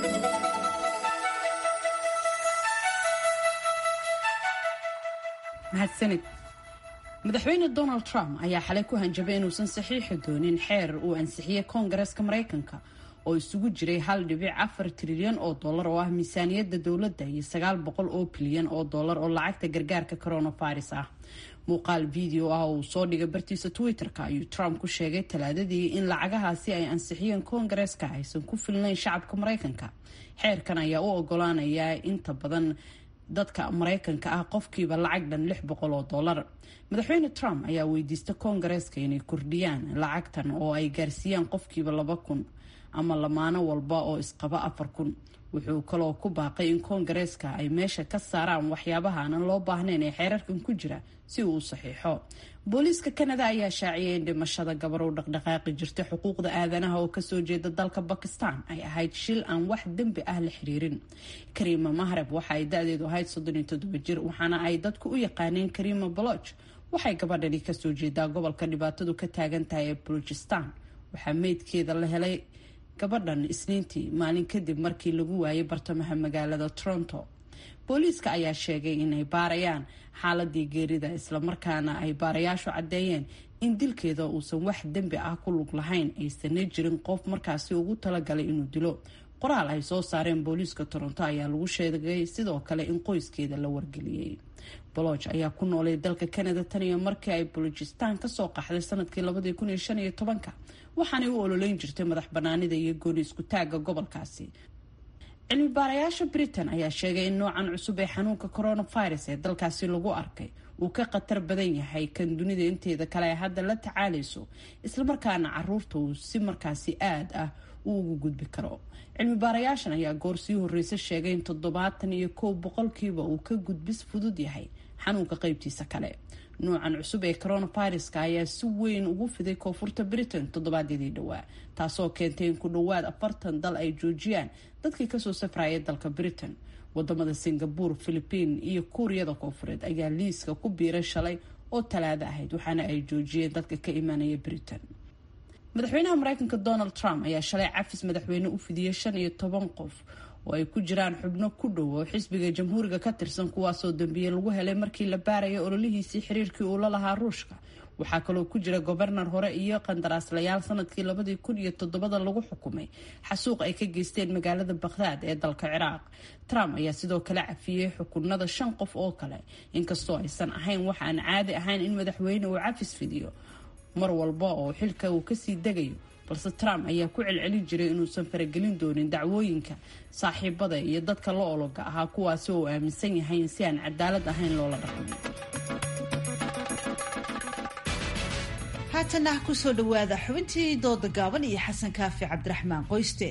mahadsanid madaxweyne donald trump ayaa xalay ku hanjabay inuusan saxiixi doonin xeer uu ansixiyey koongareska maraykanka oo isugu jiray hal dhibic afar trilyan oo dollar oo ah miisaaniyadda dowladda iyo sagaal boqol oo bilyan oo dollar oo lacagta gargaarka coronavirus ah muuqaal video ah oo uu soo dhigay bartiisa twitter-ka ayuu trump ku sheegay talaadadii in lacagahaasi ay ansixiyeen koongareska aysan ku filnayn shacabka maraykanka xeerkan ayaa u ogolaanaya inta badan dadka maraykanka ah qofkiiba lacag dhan lix boqol oo dollar madaxweyne trump ayaa weydiista koongareeska inay kordhiyaan lacagtan oo ay gaarsiiyaan qofkiiba laba kun ama lamaano walba oo isqaba afar kun wuxuu kaloo ku baaqay in koongareeska ay meesha ka saaraan waxyaabaha aanan loo baahnayn ee xeerarkan ku jira si uu u saxiixo booliiska kanada ayaa shaaciyay in dhimashada gabar u dhaqdhaqaaqi jirta xuquuqda aadanaha oo kasoo jeeda dalka bakistan ay ahayd shil aan wax dembi ah la xiriirin kariima mahreb waxa ay da-deedu ahayd soddon iyo toddoba jir waxaana ay dadku u yaqaaneen kariima baloch waxay gabadhani kasoo jeedaa gobolka dhibaatadu ka taagan tahay ee bulujistan waxaa meydkeeda la helay gabadhan isniintii maalin kadib markii lagu waayay bartamaha magaalada toronto booliiska ayaa sheegay inay baarayaan xaaladii geerida islamarkaana ay baarayaashu caddeeyeen in dilkeeda uusan wax dembi ah ku lug lahayn aysanna jirin qof markaasi ugu talagalay inuu dilo qoraal ay soo saareen booliiska toronto ayaa lagu sheegay sidoo kale in qoyskeeda la wargeliyey boloch ayaa ku noolay dalka canada tan iyo markii ay bolojistan kasoo qaxday sanadkii labadii kun iyo shan iyo tobanka waxaanay u ololeyn jirtay madax banaanida iyo gooni isku taagga gobolkaasi cilmi baarayaasha britain ayaa sheegay in noocan cusub ee xanuunka coronavirus ee dalkaasi lagu arkay uu ka khatar badan yahay kan dunida inteeda kale ay hadda la tacaalayso islamarkaana caruurta uu si markaasi aad ah uu ugu gudbi karo cilmi baarayaashan ayaa goor sii horreysa sheegay in toddobaatan iyo kow boqolkiiba uu ka gudbis fudud yahay xanuunka qeybtiisa kale noocan cusub ee coronaviruska ayaa si weyn ugu fiday koonfurta britain toddobaadyadii dhowaa taasoo keentay in ku dhowaad afartan dal ay joojiyaan dadkii kasoo safraya dalka britain wadamada singapore philipiin iyo kuuriyada koonfureed ayaa liiska ku biiray shalay oo talaado ahayd waxaana ay joojiyeen dadka ka imaanaya britain madaxweynaha mareykanka donald trump ayaa shalay cafis madaxweyne u fidiyey shan iyo toban qof oo ay ku jiraan xubno ku dhow oo xisbiga jamhuuriga ka tirsan kuwaasoo dambiye lagu helay markii la baaraya ololihiisii xiriirkii uu la lahaa ruushka waxaa kaloo ku jira gobernar hore iyo qandaraaslayaal sanadkii labadii kun iyo toddobada lagu xukumay xasuuq ay ka geysteen magaalada bakhdad ee dalka ciraaq trump ayaa sidoo kale cafiyey xukunada shan qof oo kale inkastoo aysan ahayn wax aan caadi ahayn in madaxweyne uu cafis fidiyo mar walba oo xilka uu kasii degayo balse trump ayaa ku celcelin jiray inuusan faragelin doonin dacwooyinka saaxiibada iyo dadka la ologa ahaa kuwaasi oo aaminsan yahay in si aan cadaalad ahayn loola dhaqmo haatana kusoo dhawaada xubintii dooda gaaban iyo xasan kaafi cabdiraxmaan qoyste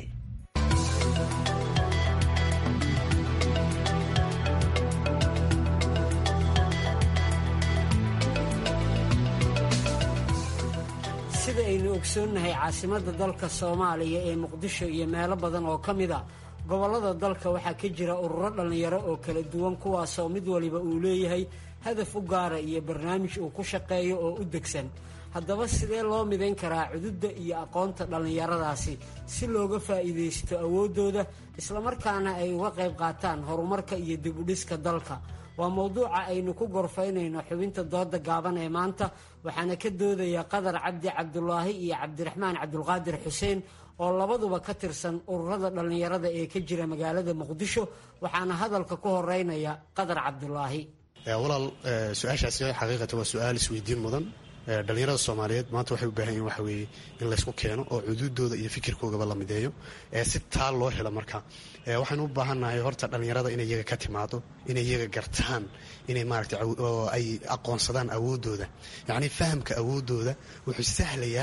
sida aynu ogsoonnahay caasimadda dalka soomaaliya ee muqdisho iyo meelo badan oo ka mid a gobollada dalka waxaa ka jira ururo dhallinyaro oo kala duwan kuwaasoo mid waliba uu leeyahay hadaf u gaara iyo barnaamij uu ku shaqeeyo oo u degsan haddaba sidee loo midayn karaa cududda iyo aqoonta dhallinyaradaasi si looga faa'iidaysto awooddooda islamarkaana ay uga qayb qaataan horumarka iyo dibudhiska dalka waa mowduuca aynu ku gorfaynayno xubinta dooda gaaban ee maanta waxaana ka doodaya qadar cabdi cabdulaahi iyo cabdiraxmaan cabdulqaadir xuseen oo labaduba ka tirsan ururada dhallinyarada ee ka jira magaalada muqdisho waxaana hadalka ku horeynaya qadar cabdulaahi walaal su-aashaasi xaqiiqatan waa su-aal isweydiin mudan dhalinyarada soomaaliyeed maanta waxay u baahan yihin waxa weeye in laysku keeno oo cuduudooda iyo fikirkoogaba la mideeyo si taa loo helo marka waxaynu u baahannahay horta dhallinyarada inay iyaga ka timaado inay iyaga gartaan inay maaragtay ay aqoonsadaan awooddooda yacnii fahamka awooddooda wuxuu sahlayaa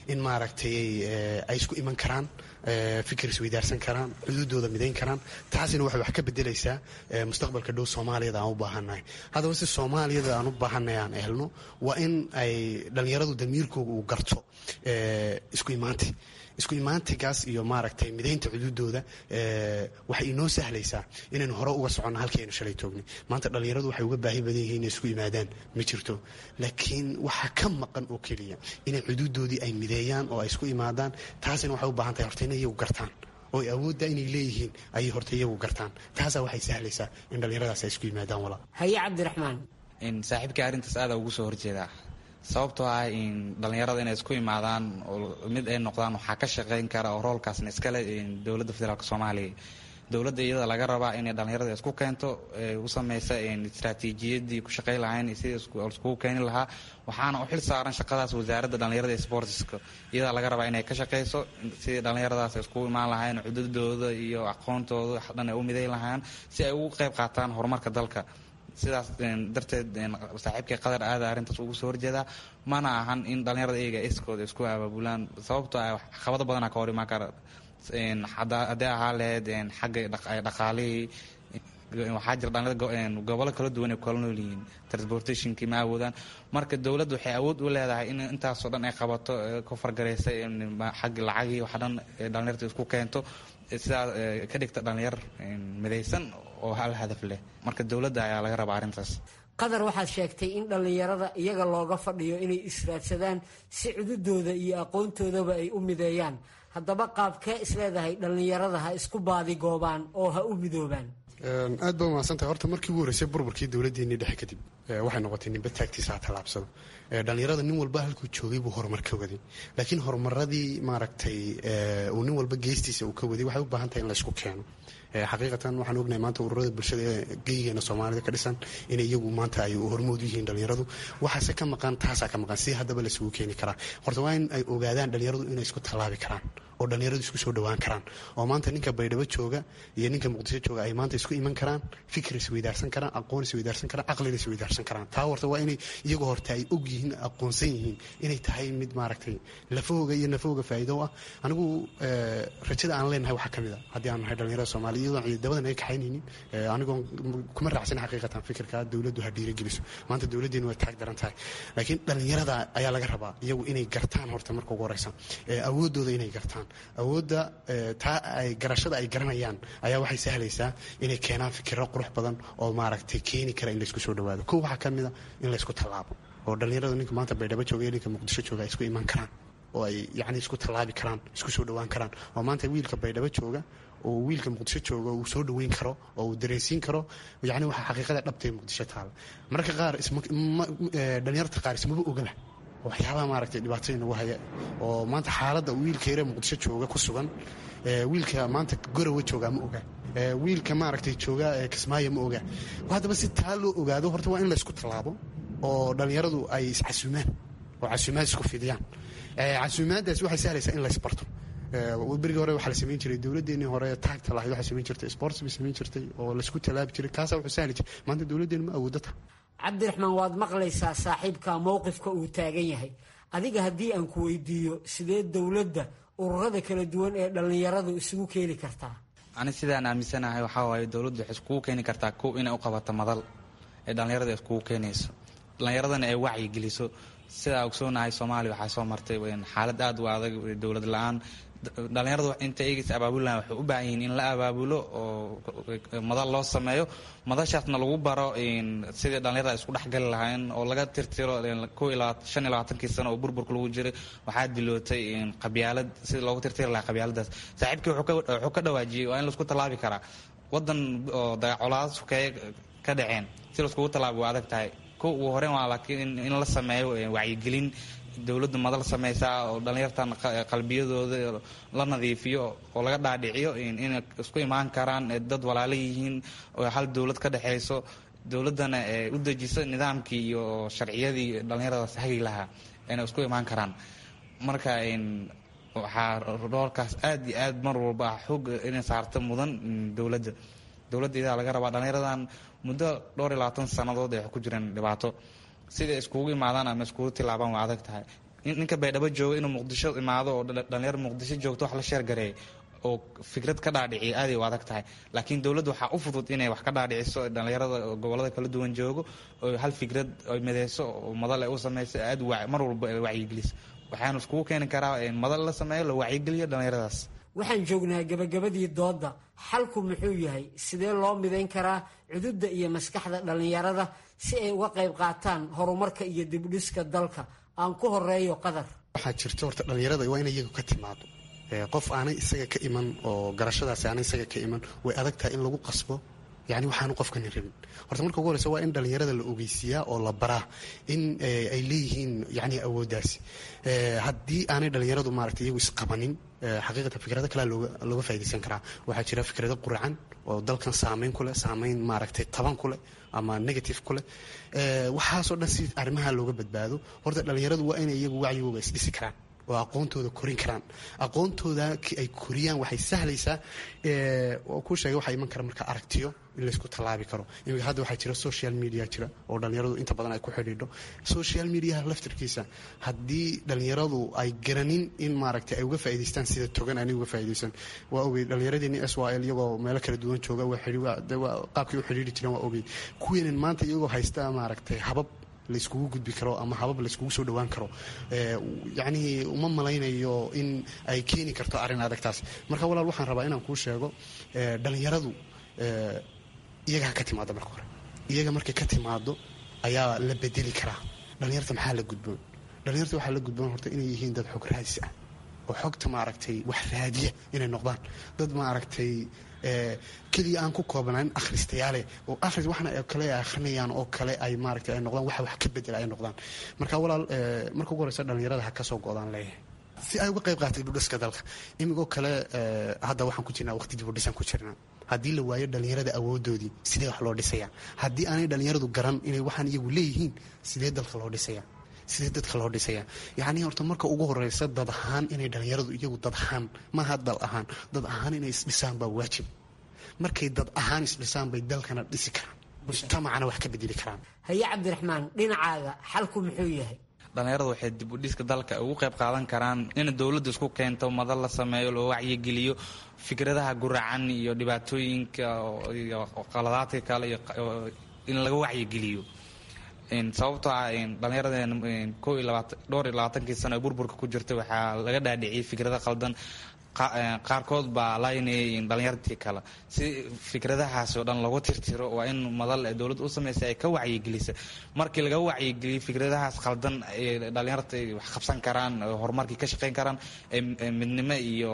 in maaragtay ay isku iman karaan fikir isweydaarsan karaan xuduudooda midayn karaan taasina waxay wax ka bedelaysaa mustaqbalka dhow soomaaliyada aan u baahannahay haddaba si soomaaliyada aan u baahannahay aan helno waa in ay dhallinyaradu damiirkooga uu garto isku imaanti isku imaantigaas iyo maaragtay midaynta xuduudooda waxay inoo sahlaysaa inaynu hore uga soconno halkaynu shalay toognay maanta dhallinyaradu waxay uga baahi badan yihiin inay isku yimaadaan ma jirto laakiin waxaa ka maqan oo keliya inay xuduudoodii ay mideeyaan oo ay isku imaadaan taasina waxay u baahan tahay horta inay iyagu gartaan oo ay awoodda inay leeyihiin ayay horta iyagu gartaan taasaa waxay sahlaysaa in dhallinyaradaas ay isku yimaadaan walaa haye cabdiraxmaan saaxiibkai arrintaas aada ugu soo horjeedaa sababtoo ah in dhallinyarada inay isku imaadaan oo mid ay noqdaan waxaa ka shaqayn kara oo roolkaasna iskale dowladda federaalk soomaaliya dowladda iyada laga rabaa inay dhallinyarada isku keento u sameysa istraatiijiyadii ku shaqey lahayn sidii iskugu keeni lahaa waxaana u xil saaran shaqadaas wasaaradda dhallinyarada ee sportska iyadaa laga rabaa inay ka shaqeyso sidii dhallinyaradaas iskugu imaan lahayn cududooda iyo aqoontooda dhan ay u midayn lahaan si ay ugu qayb qaataan horumarka dalka sidaas darteed saaxiibkay qadar aada arrintaas ugu soo horjeedaa mana ahan in dhallinyarada iyaga iskooda isku abaabulaan sababtoo ah caqabado badanaa ka hor imaan kara haddee ahaa laheyd xagga dhaqaalihii waxaa jira dhalinyarada gobollo kala duwan ay kala nool yihiin transportationkii ma awoodaan marka dowladda waxay awood u leedahay in intaasoo dhan ay qabato ka fargaraysa xagga lacagii waxa dhan dhalinyarta isku keento sidaa ka dhigta dhalinyar midaysan oo hal hadaf leh marka dowladda ayaa laga rabaa arrintaas qadar waxaad sheegtay in dhallinyarada iyaga looga fadhiyo inay israadsadaan si cududooda iyo aqoontoodaba ay u mideeyaan haddaba qaabkee isleedahay dhallinyarada ha isku baadigoobaan oo ha u midoobaan aad baa umahadsantahay horta markii ugu horreysay burburkii dowladdeennii dhexe kadib waxay noqotay ninba taagtiisa ha tallaabsado dhallinyarada nin walba halkuu joogay buu horumar ka waday laakiin horumaradii maaragtay uu nin walba geestiisa uu ka waday waxay u baahan tahay in la isku keeno xaqiiqatan waxaan ognahay maanta ururada bulshada ee geyigeena soomaalida ka dhisan inay iyagu maanta ay hormood u yihiin dhallinyaradu waxaase ka maqan taasaa ka maqan si haddaba laisugu keeni karaa horta waa in ay ogaadaan dhallinyaradu inay isku tallaabi karaan oo dhallinyaradu isku soo dhowaan karaan oo maanta ninka baydhabo jooga iyo ninka muqdisho jooga ay maanta isku iman karaan fikir isweydaarsan karaan aqoon isweydaarsan karaan caqlina isweydaarsan karaan taa horta waa inay iyagu horta ay og yihiin aqoonsan yihiin inay tahay mid maaragtay lafahooga iyo nafahooga faa'iido ah anigu rajada aan leenahay waxaa ka mid a haddii aan nahay dhallinyarada soomaaliya iyadoon ciidamadan ay kaxaynaynin anigoon kuma raacsan xaqiiqatan fikirka dowladdu ha dhiirigeliso maanta dowladdeenu way taag daran tahay laakiin dhallinyarada ayaa laga rabaa iyagu inay gartaan horta marka ugu horeysa awooddooda inay gartaan awoodda taa ay garashada ay garanayaan ayaa waxay sahlaysaa inay keenaan fikiro qurux badan oo maaragtay keeni kara in laysku soo dhawaado kow waxaa ka mid a in laysku tallaabo oo dhallinyarada ninka maanta baydhabo jooga iyo ninka muqdisho jooga ay isku iman karaan oo ay yacni isku tallaabi karaan isku soo dhowaan karaan oo maanta wiilka baydhabo jooga oo wiilka muqdisho jooga uu soo dhoweyn karo oo uu dareensiin karo yacni waxaa xaqiiqada dhabtay muqdisho taala mararka qaar dhalinyarta qaar ismaba ogaba waxyaabaha maaragtay dhibaatada inagu haya oo maanta xaaladda wiilka yare muqdisho jooga ku sugan wiilka maanta gorowa jooga ma oga wiilka maaragtay jooga kismaayo ma oga haddaba si taa loo ogaado horta waa in laysku tallaabo oo dhallinyaradu ay iscasuumaan oo casuumaad isku fidiyaan casuumaadaas waxay sahlaysaa in laysbarto berigii hore waxaa la samayn jiray dowladdeenii hore taagta lahayd waxay samayn jirtay sports bay samayn jirtay oo laysku tallaabi jiray kaasaa wuxuu sahli jiray maanta dowladdeenu ma awoodata cabdiraxmaan waad maqlaysaa saaxiibka mowqifka uu taagan yahay adiga haddii aan ku weydiiyo sidee dowladda ururada kala duwan ee dhallinyaradu isugu keeni kartaa ani sidaan aaminsanahay waxaa waaye dowladdu waxay iskugu keeni kartaa kow inay u qabato madal ee dhallinyarada iskugu keenayso dhallinyaradana ay wacyi geliso sidaa ogsoonahay soomaaliya waxaa soo martay xaalad aada u adag dowlad la-aan dhallinyaradu inta eegis abaabulan waxay u baahan yihiin in la abaabulo oo madal loo sameeyo madashaasna lagu baro sidii dhallinyarada isku dhexgali lahayn oo laga tirtiro ko ilaa shan iyo labaatankii sano oo burburka lagu jiray waxaa dilootay qabyaalad sidii loogu tirtiri lahaa qabyaaladaas saaxiibkii wuxuu ka dhawaajiyey waa in laisku tallaabi karaa wadan oo dagacolaad sukeeye ka dhaceen si laiskugu tallaabi waa adag tahay ko ugu horeyn waa laakiin in la sameeyo wacyigelin dowladda madal sameysaa oo dhallinyartan qalbiyadooda la nadiifiyo oo laga dhaadhiciyo inay isku imaan karaan dad walaalo yihiin oo hal dowlad ka dhexeyso dowladdana u dejiso nidaamkii iyo sharciyadii dhallinyaradaas hagi lahaa inay isku imaan karaan marka waxaa roolkaas aada iyo aad mar walba xoog inay saarta mudan dowladda dowladda idaa laga rabaa dhallinyaradan muddo dhowr iyo labaatan sannadood ay ku jireen dhibaato siday iskugu imaadaan ama iskugu tilaabaan waa adag tahay ninka baydhabo jooga inuu muqdisho imaado oo dhalinyaro muqdisho joogto wax la sheergareeya oo fikrad ka dhaadhiciya aaday u adag tahay laakiin dowladda waxaa u fudud inay wax ka dhaadhiciso dhalinyarada gobolada kala duwan joogo oo hal fikrad ay mideyso oo madal ay u sameyso aad mar walba ay wacyigeliso waxaanu iskugu keeni karaa madal la sameeyo la wacyigeliyo dhalinyaradaas waxaan joognaa gabagabadii doodda xalku muxuu yahay sidee loo midayn karaa cududda iyo maskaxda dhallinyarada si ay uga qayb qaataan horumarka iyo dibdhiska dalka aan ku horeeyo qadar waxaa jirta horta dhallinyarada waa inay iyagu ka timaado qof aanay isaga ka iman oo garashadaasi aanay isaga ka iman way adag tahay in lagu qasbo yani waxaanu qofkani rabin horta marka ugu horeysa waa in dhallinyarada la ogeysiiyaa oo la baraa in ay leeyihiin yani awooddaasi haddii aanay dhallinyaradu maaragtay iyagu isqabanin xaqiiqatan fikrado kalea looga faa'idaysan karaa waxaa jira fikrado quracan oo dalkan saameyn ku leh saameyn maaragtay taban ku leh ama negative ku leh waxaasoo dhan si arrimaha looga badbaado horta dhallinyaradu waa inay iyagu wacyigooga isdhisi karaan oo aqoontooda korin karaan aqoontooda ay koriyaan waxay sahlaysaa ku sheegay waxaa iman kara marka aragtiyo in laysku tallaabi karo imika hadda waxaa jira social media jira oo dhallinyaradu inta badan ay ku xidhiidho social mediaha laftirkiisa haddii dhallinyaradu ay garanin in maaragtay ay uga faa'idaystaan sida togan aanay uga faa'iidaysan waa ogey dhallinyaradeenni s y l iyagoo meelo kala duwan jooga qaabkay u xidhiidhi jireen waa ogey kuweenan maanta iyagoo haysta maaragtay habab layskugu gudbi karo ama habab layskugu soo dhawaan karo yacnii uma malaynayo in ay keeni karto arrin adagtaas marka walaal waxaan rabaa inaan kuu sheego dhallinyaradu iyaga ha ka timaado marka hore iyaga markay ka timaado ayaa la bedeli karaa dhallinyarta maxaa la gudboon dhallinyarta waxaa la gudboon horta inay yihiin dad xog raadis ah oo xogta maaragtay wax raadiya inay noqdaan dad maaragtay keliya aan ku koobnayn akhristayaale oo akhris waxna kale ay akhrinayaan oo kale ay maaragtay ay noqdaan waxa wax ka bedela ay noqdaan marka walaal marka ugu horeysa dhallinyarada ha ka soo go'daan leeyahay si ay uga qayb qaatay dibudhiska dalka imigoo kale hadda waxaan ku jirnaa waqti dibudhisaan ku jirnaa haddii la waayo dhallinyarada awoodoodii sidee wax loo dhisayaa haddii aanay dhallinyaradu garan inay waxaan iyagu leeyihiin sidee dalka loo dhisayaa sidee dadka loo dhisayaa yacnii horta marka ugu horeysa dad ahaan inay dhallinyaradu iyagu dad ahaan maaha dal ahaan dad ahaan inay isdhisaan baa waajib markay dad ahaan isdhisaan bay dalkana dhisi karaan mujtamacana wax ka bedeli karaan haye cabdiraxmaan dhinacaaga xalku muxuu yahay dhallinyaradu waxay dib u dhiska dalka ugu qayb qaadan karaan in dowladda isku keento madal la sameeyo loo wacyigeliyo fikradaha guracan iyo dhibaatooyinka iyo qaladaadka kale iyo in laga wacyigeliyo sababtoo ah dhallinyaradeen ko iyo labaatan dhowr iyo labaatankii sano ee burburka ku jirta waxaa laga dhaadhiciyay fikrado qaldan qaarkood baa laynayay dhalinyartii kale si fikradahaasi oo dhan lagu tirtiro waa in madal ee dowladda u samaysa ay ka wacyigelisa markii laga wacyigeliyo fikradahaas qaldan ay dhalinyarta wax qabsan karaan horumarkii ka shaqayn karaan midnimo iyo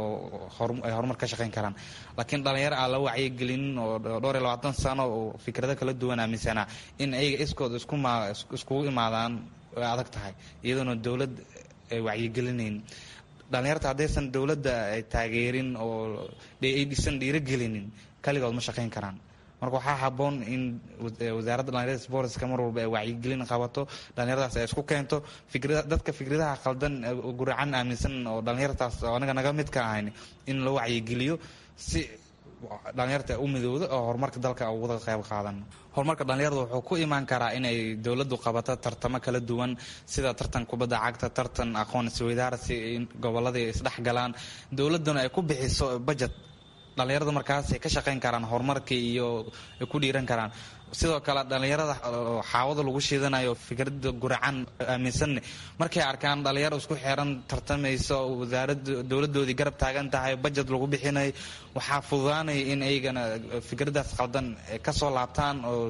ay horumar ka shaqayn karaan laakiin dhalinyaro aan la wacyigelinin oo dhowr iyo labaatan sano oo fikrado kala duwan aaminsanaa in ayaga iskood iskugu imaadaan way adag tahay iyadoona dowlad ay wacyigelinayn dhalinyarta haddaysan dowladda ay taageerin oo ay dhisan dhiirogelinin kaligood ma shaqayn karaan marka waxaa haboon in wasaaradda dhalinyarada sportska mar walba ay wacyigelin qabato dhalinyaradaas ay isku keento dadka fikradaha qaldan guracan aaminsan oo dhalinyartaas oo anaga naga mid ka ahayn in loo wacyigeliyo si dhalinyarta u midowda oo horumarka dalka uga qayb qaadan horumarka dhalinyarada wuxuu ku imaan karaa inay dowladdu qabato tartamo kala duwan sida tartan kubadda cagta tartan aqoon isweydaarsi gobolladii isdhexgalaan dowladduna ay ku bixiso budget dhalinyarada markaasay ka shaqayn karaan horumarkii iyo ay ku dhiiran karaan sidoo kale dhalinyarada xaawada lagu shiidanayo fikrada guracan aaminsanne markay arkaan dhalinyaro isku xeran tartamayso wasaarada dowladoodii garab taagan tahay bajet lagu bixinayo waxaa fududaanaya in aygana fikradaas qaldan kasoo laabtaan oo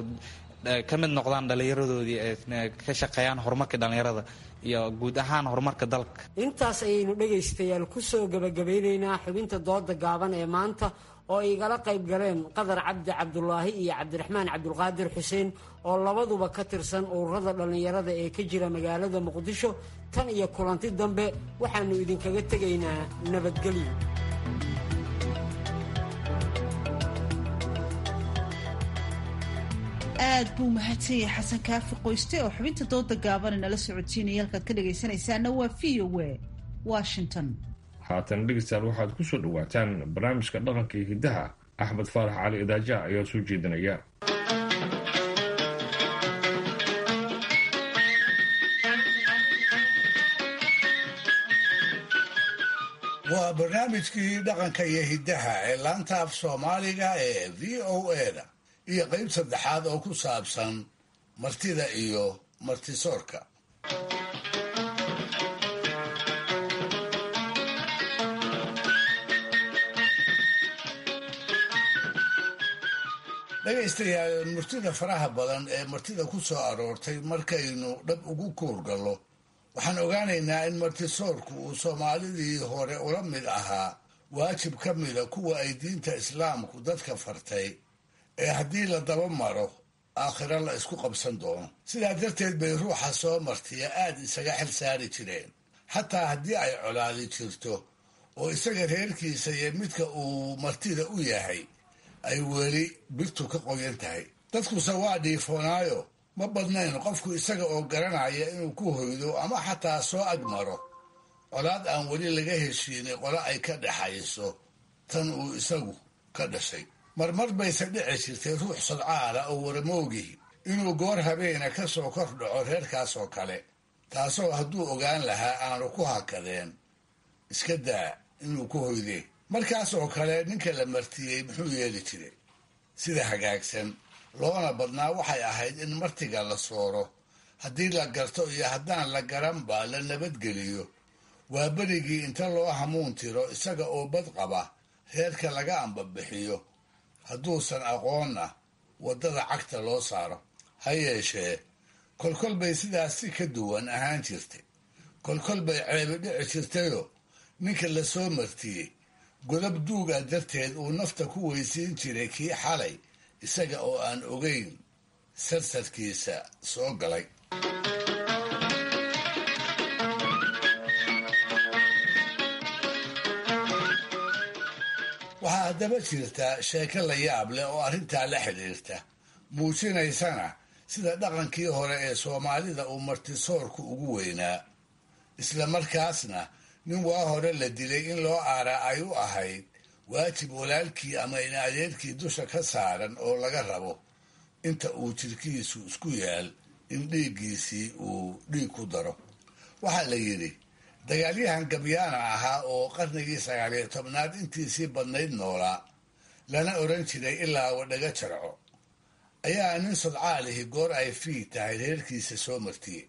ka mid noqdaan dhalinyaradoodii ka shaqeeyaan horumarka dhalinyarada iyo guud ahaan horumarka dalka intaas ayaynu dhegaystayaal kusoo gabagabeyneynaa xubinta dooda gaaban ee maanta oo ay igala qayb galeen qadar cabdi cabdulaahi iyo cabdiraxmaan cabdulqaadir xuseen oo labaduba ka tirsan ururada dhallinyarada ee ka jira magaalada muqdisho tan iyo kulanti dambe waxaannu idinkaga tegaynaa nabadgelyo aad buu mahadsan yahay xasan kaafi qoyste oo xubinta dooda gaabana nala socodsiinaya halkaad ka dhagaysanaysaana waa v o w washington haatan dhegeystayaal waxaad ku soo dhawaataan barnaamijka dhaqanka iyo hiddaha axmed faarax cali idaaja ayaa soo jeedinaya waa barnaamijkii dhaqanka iyo hiddaha ee laanta af soomaaliga ee v o eda iyo qayb saddexaad oo ku saabsan martida iyo martisoorka dhegaystayaal murtida faraha badan ee martida ku soo aroortay markaynu dhab ugu kuurgallo waxaan ogaanaynaa in martisoorku uu soomaalidii hore ula mid ahaa waajib ka mida kuwa ay diinta islaamku dadka fartay ee haddii la daba maro aakhiro la isku qabsan doono sidaa darteed bay ruuxa soo martiya aad isaga xil saari jireen xataa haddii ay colaadi jirto oo isaga reerkiisa iyo midka uu martida u yahay ay weli birtu ka qoyan tahay dadkuse waa dhiifoonaayo ma badnayn qofku isaga oo garanaya inuu ku hoydo ama xataa soo agmaro colaad aan weli laga heshiinay qole ay ka dhaxayso tan uu isagu ka dhashay marmar bayse dhici jirtay ruux sadcaala oo waramoogihi inuu goor habeena ka soo kor dhaco reerkaas oo kale taasoo hadduu ogaan lahaa aanu ku hakadeen iska daa inuu ku hoydee markaas oo kale ninka la martiyey muxuu yeeli jiray sida hagaagsan loona badnaa waxay ahayd in martiga la sooro haddii la garto iyo haddaan la garanba la nabadgeliyo waa berigii inta loo hamuun tiro isaga oo bad qaba reerka laga ambabixiyo hadduusan aqoonna waddada cagta loo saaro ha yeeshee kolkol bay sidaas si ka duwan ahaan jirtay kolkol bay ceebi dhici jirtayoo ninka la soo martiyey godab duuga darteed uu nafta ku weysiin jiray kii xalay isaga oo aan ogeyn sarsarkiisa soo galay waxaa haddaba jirta sheeko la yaab leh oo arrintaa la xidhiirta muujinaysana sida dhaqankii hore ee soomaalida uu martisoorku ugu weynaa isla markaasna nin waa hore la dilay in loo aaraa ay u ahayd waajib walaalkii ama in adeerkii dusha ka saaran oo laga rabo inta uu jirkiisu isku yaal in dhiiggiisii uu dhiig ku daro waxaa la yidhi dagaalyahan gabyaana ahaa oo qarnigii sagaaliyo tobnaad intiisii badnayd noolaa lana odhan jiray ilaa wadhaga jarco ayaa nin sodcaalihi goor ay fiig tahay reerkiisa soo martiyey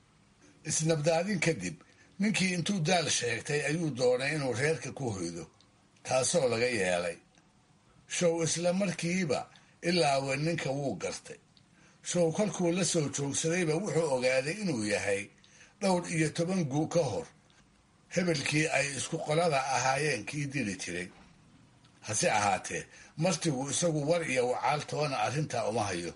isnabdaadin kadib ninkii intuu daal sheegtay ayuu doonay inuu reerka ku hoydo taasoo laga yeelay show isla markiiba ilaawe ninka wuu gartay show kolkuu la soo joogsadayba wuxuu ogaaday inuu yahay dhowr iyo toban guu ka hor hebelkii ay isku qolada ahaayeen kii dili jiray hase ahaatee martigu isagu war iyo wacaal toona arrintaa uma hayo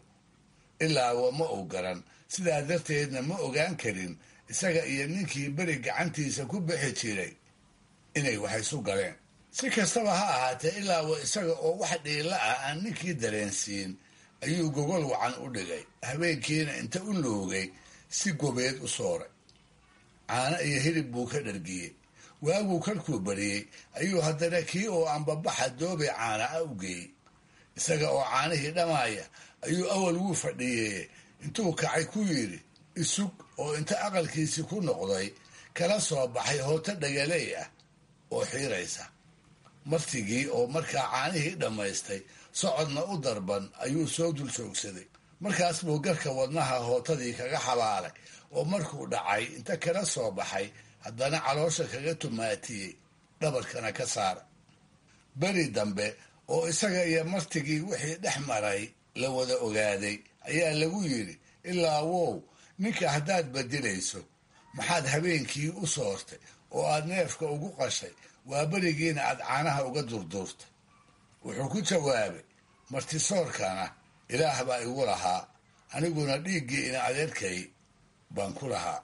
ilaawa ma uu garan sidaa darteedna ma ogaan karin isaga iyo ninkii beri gacantiisa ku bixi jiray inay wax isu galeen si kastaba ha ahaatee ilaawa isaga oo wax dhiila ah aan ninkii dareensiin ayuu gogol wacan u dhigay habeenkiina inta u loogay si gobeed u sooray caano iyo hilib buu ka dhargiyey waaguu kalkuu bariyey ayuu haddana kii oo ambabaxa doobe caana a u geeyey isaga oo caanihii dhammaaya ayuu awal wuu fadhiyey intuu kacay ku yidhi isug oo inta aqalkiisii ku noqday kala soo baxay hooto dhagaley ah oo xiiraysa martigii oo markaa caanihii dhammaystay socodna u darban ayuu soo dul joogsaday markaas buu garka wadnaha hootadii kaga xabaalay oo markuu dhacay inta kala soo baxay haddana caloosha kaga tumaatiyey dhabarkana ka saara beri dambe oo isaga iyo martigii wixii dhex maray la wada ogaaday ayaa lagu yidhi ilaa wow ninka haddaad badilayso maxaad habeenkii u soortay oo aad neefka ugu qashay waa berigiina aad caanaha uga durduurtay wuxuu ku jawaabay martisoorkana ilaah baa igu lahaa aniguna dhiiggii ina adeerkay baan ku lahaa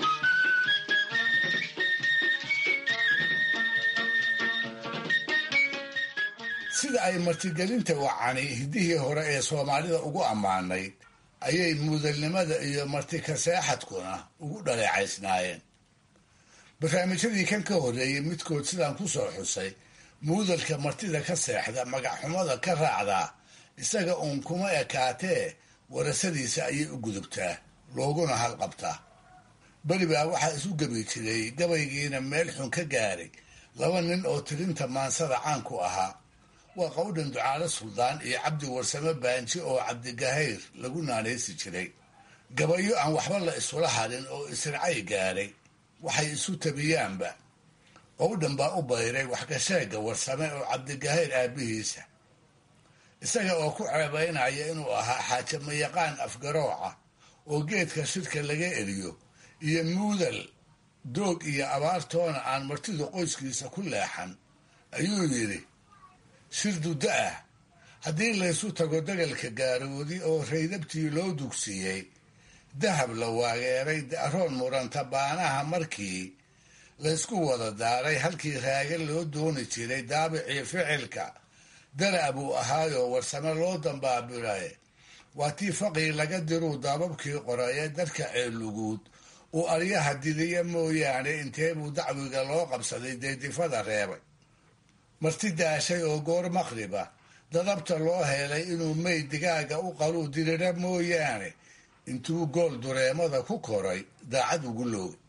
sida ay martigelinta wacani hiddihii hore ee soomaalida ugu ammaanayd ayay muudalnimada iyo martikaseexadkuna ugu dhaleecaysnaayeen barnaamijyadii kan ka horreeyey midkood sidaan ku soo xusay muudalka martida ka seexda magacxumada ka raacdaa isaga uun kuma ekaatee warasadiisa ayay u gudubtaa looguna halqabtaa beri baa waxaa isu gebi jiray gabaygiina meel xun ka gaaray laba nin oo tirinta maansada caan ku ahaa waa qowdhan ducaale suldaan iyo cabdi warsame baanji oo cabdigahayr lagu naanaysi jiray gabayo aan waxba la isula hadhin oo isracay gaadhay waxay isu tabiyaanba qowdhan baa u bayray waxgasheega warsame oo cabdigahayr aabbihiisa isaga oo ku ceebaynaya inuu ahaa xaajamayaqaan afgarooca oo geedka shirka laga eriyo iyo muudal doog iyo abaartoona aan martidu qoyskiisa ku leexan ayuu yidhi shir duddo ah haddii laysu tago dagalka gaaroodi oo raydabtii loo dugsiiyey dahab la waageeray da'roon muranta baanaha markii laysku wada daaray halkii raaga loo dooni jiray daabicii ficilka dara buu ahaayoo warsame loo dambaabiray waa tii faqii laga diruu daababkii qoraye dadka ceeluguud uu aryaha didiya mooyaane inteebuu dacwiga loo qabsaday deedifada reebay marti daashay oo goor maqriba dadabta loo helay inuu meyd digaaga u qaluu dirira mooyaane intuu gool dureemada ku koray daacad ugu loogay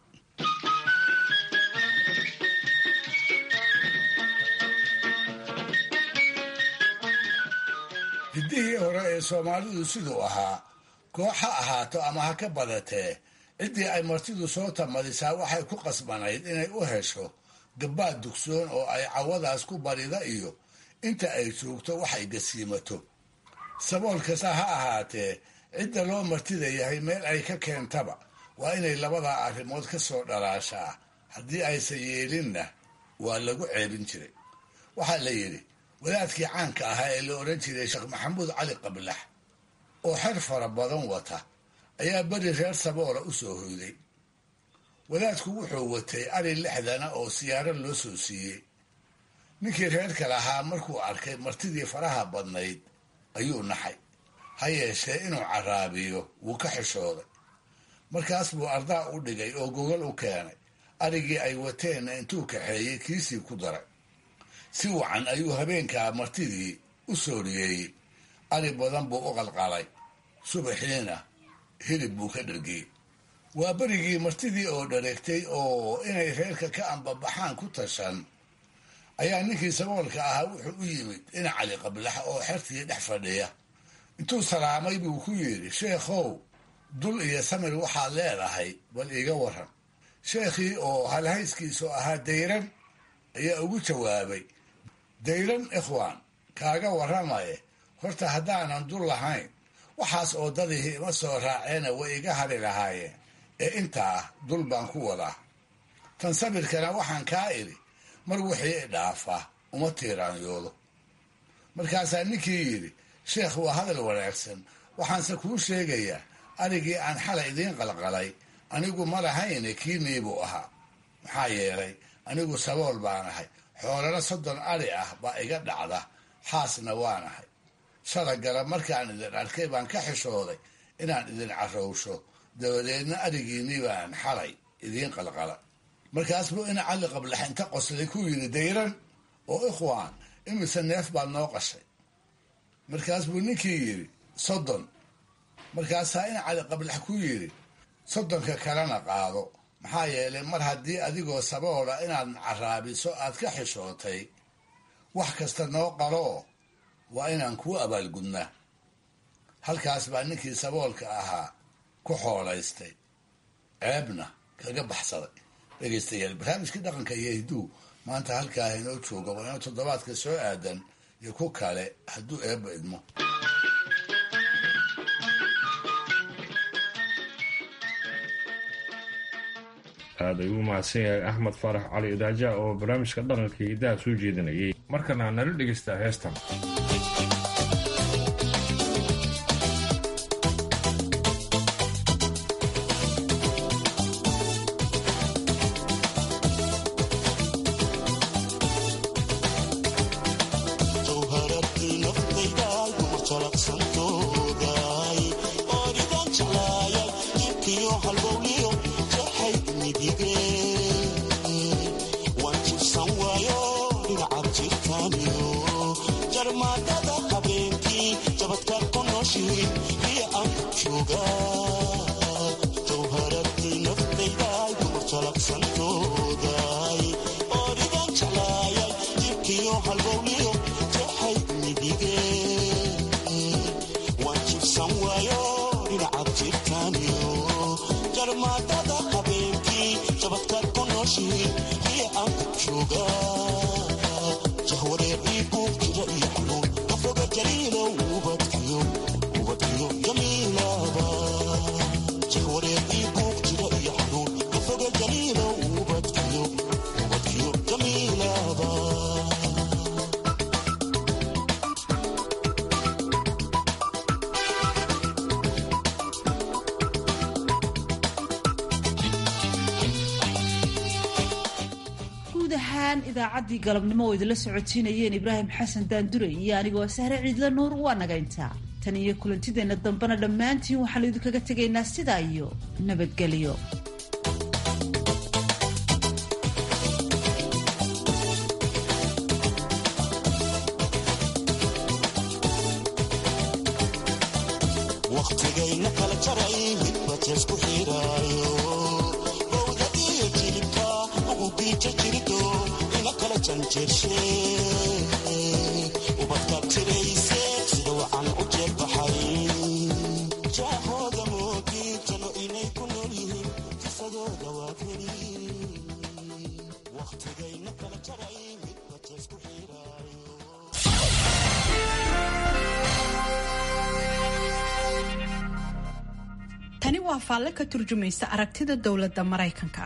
hiddihii hore ee soomaalidu siduu ahaa koox ha ahaato ama ha ka badatee ciddii ay martidu soo tamadisaa waxay ku qasbanayd inay u hesho gabbaad dugsoon oo ay cawadaas ku barida iyo inta ay joogto waxay gasiimato sabool kasta ha ahaatee cidda loo martida yahay meel ay ka keentaba waa inay labadaa arrimood ka soo dhalaashaa haddii aysan yeelinna waa lagu ceebin jiray waxaa la yidhi wadaadkii caanka ahaa ee la odhan jiray sheekh maxamuud cali qablax oo xer fara badan wata ayaa beri reer saboola u soo hoyday wadaadku wuxuu watay ari lixdana oo siyaaro loo soo siiyey ninkii reerka lahaa markuu arkay martidii faraha badnayd ayuu naxay ha yeeshee inuu caraabiyo wuu ka xishooday markaas buu ardaa u dhigay oo gogol u keenay arigii ay wateenna intuu kaxeeyey kiisii ku daray si wacan ayuu habeenkaa martidii u sooriyeeyey ari badan buu u qalqalay subaxiina hilib buu ka dhargiyey waa berigii martidii oo dhareegtay oo inay reerka ka ambabaxaan ku tashan ayaa ninkii saboolka ahaa wuxuu u yimid dhinac cali qablax oo xertii dhex fadhiya intuu salaamay buu ku yidhi sheekhow dul iyo samir waxaad leedahay bal iiga waran sheekhii oo halhayskiisu ahaa dayran ayaa ugu jawaabay dayran ikhwaan kaaga warramaye horta haddaanan dul lahayn waxaas oo dadihii ima soo raaceena way iga hari lahaayeen ee intaa dul baan ku wadaa tan sabirkana waxaan kaa idhi mar wixii i dhaafaa uma tiiraanyoodo markaasaa ninkii yidhi sheekh waa hadal wanaagsan waxaanse kuu sheegayaa arigii aan xalay idiin qalqalay anigu ma lahayne kiinii buu ahaa maxaa yeelay anigu sabool baan ahay xoolana soddon ari ah baa iga dhacda xaasna waan ahay shalagala markaan idin arkay baan ka xishooday inaan idin carowsho dabadeedna arigiinii baan xalay idiin qalqala markaas buu ina cali qablax inta qoslay ku yidhi dayran oo ikhwaan imise neef baad noo qashay markaas buu ninkii yidhi soddon markaasaa ina cali qablax ku yidhi soddonka kalena qaado maxaa yeelay mar haddii adigoo saboola inaad caraabiso aad ka xishootay wax kasta noo qaloo waa inaan kuu abaalgudnaa halkaas baa ninkii saboolka ahaa ku xoolaystay ceebna kaga baxsaday dhegaystayaal barnaamijkii dhaqanka iyo hidduu maanta halkaa inoo jooga waa inuu toddobaadka soo aadan iyo ku kale hadduu eebba idmo aad ayuu u mahadsan yahay axmed faarax cali idaaja oo barnaamijka dhaqanka hidaha soo jeedinayay markana nala dhegaystaa heestan Jarmada jamaadada habeenkii jabadkaad ku nooshihiin iyo aan jooga jahwareerbii buuq jira iyo xanuun ka foga jaliilow ubadkiyo ubadkiyo jamiilaba jahwareerbii buuq jira iyo xanuun ka foga jaliilow ubadkiyo ubadkiyo jamiilaba guud ahaan idaacaddii galabnimo oo idinla socotiinayeen ibraahim xasan daandure iyo anigoo sahre ciidla nuur waa naga intaa tan iyo kulantideenna dambena dhammaantiin waxaanu idinkaga tegaynaa sidaa iyo nabadgelyo waqtigayna kala jaray midba jeesku xiraayo bowdadiyo jilibka ugu biija jirido ina kala janjeershe ubadkaad tirayse sida wacan u jeelbaxay jaahooda moogi jano inay ku nool yihiin kisadooda waa keli waqtigayna kala jaray midba jeesku xiraayo tani waa faalle ka turjumaysa aragtida dowladda maraykanka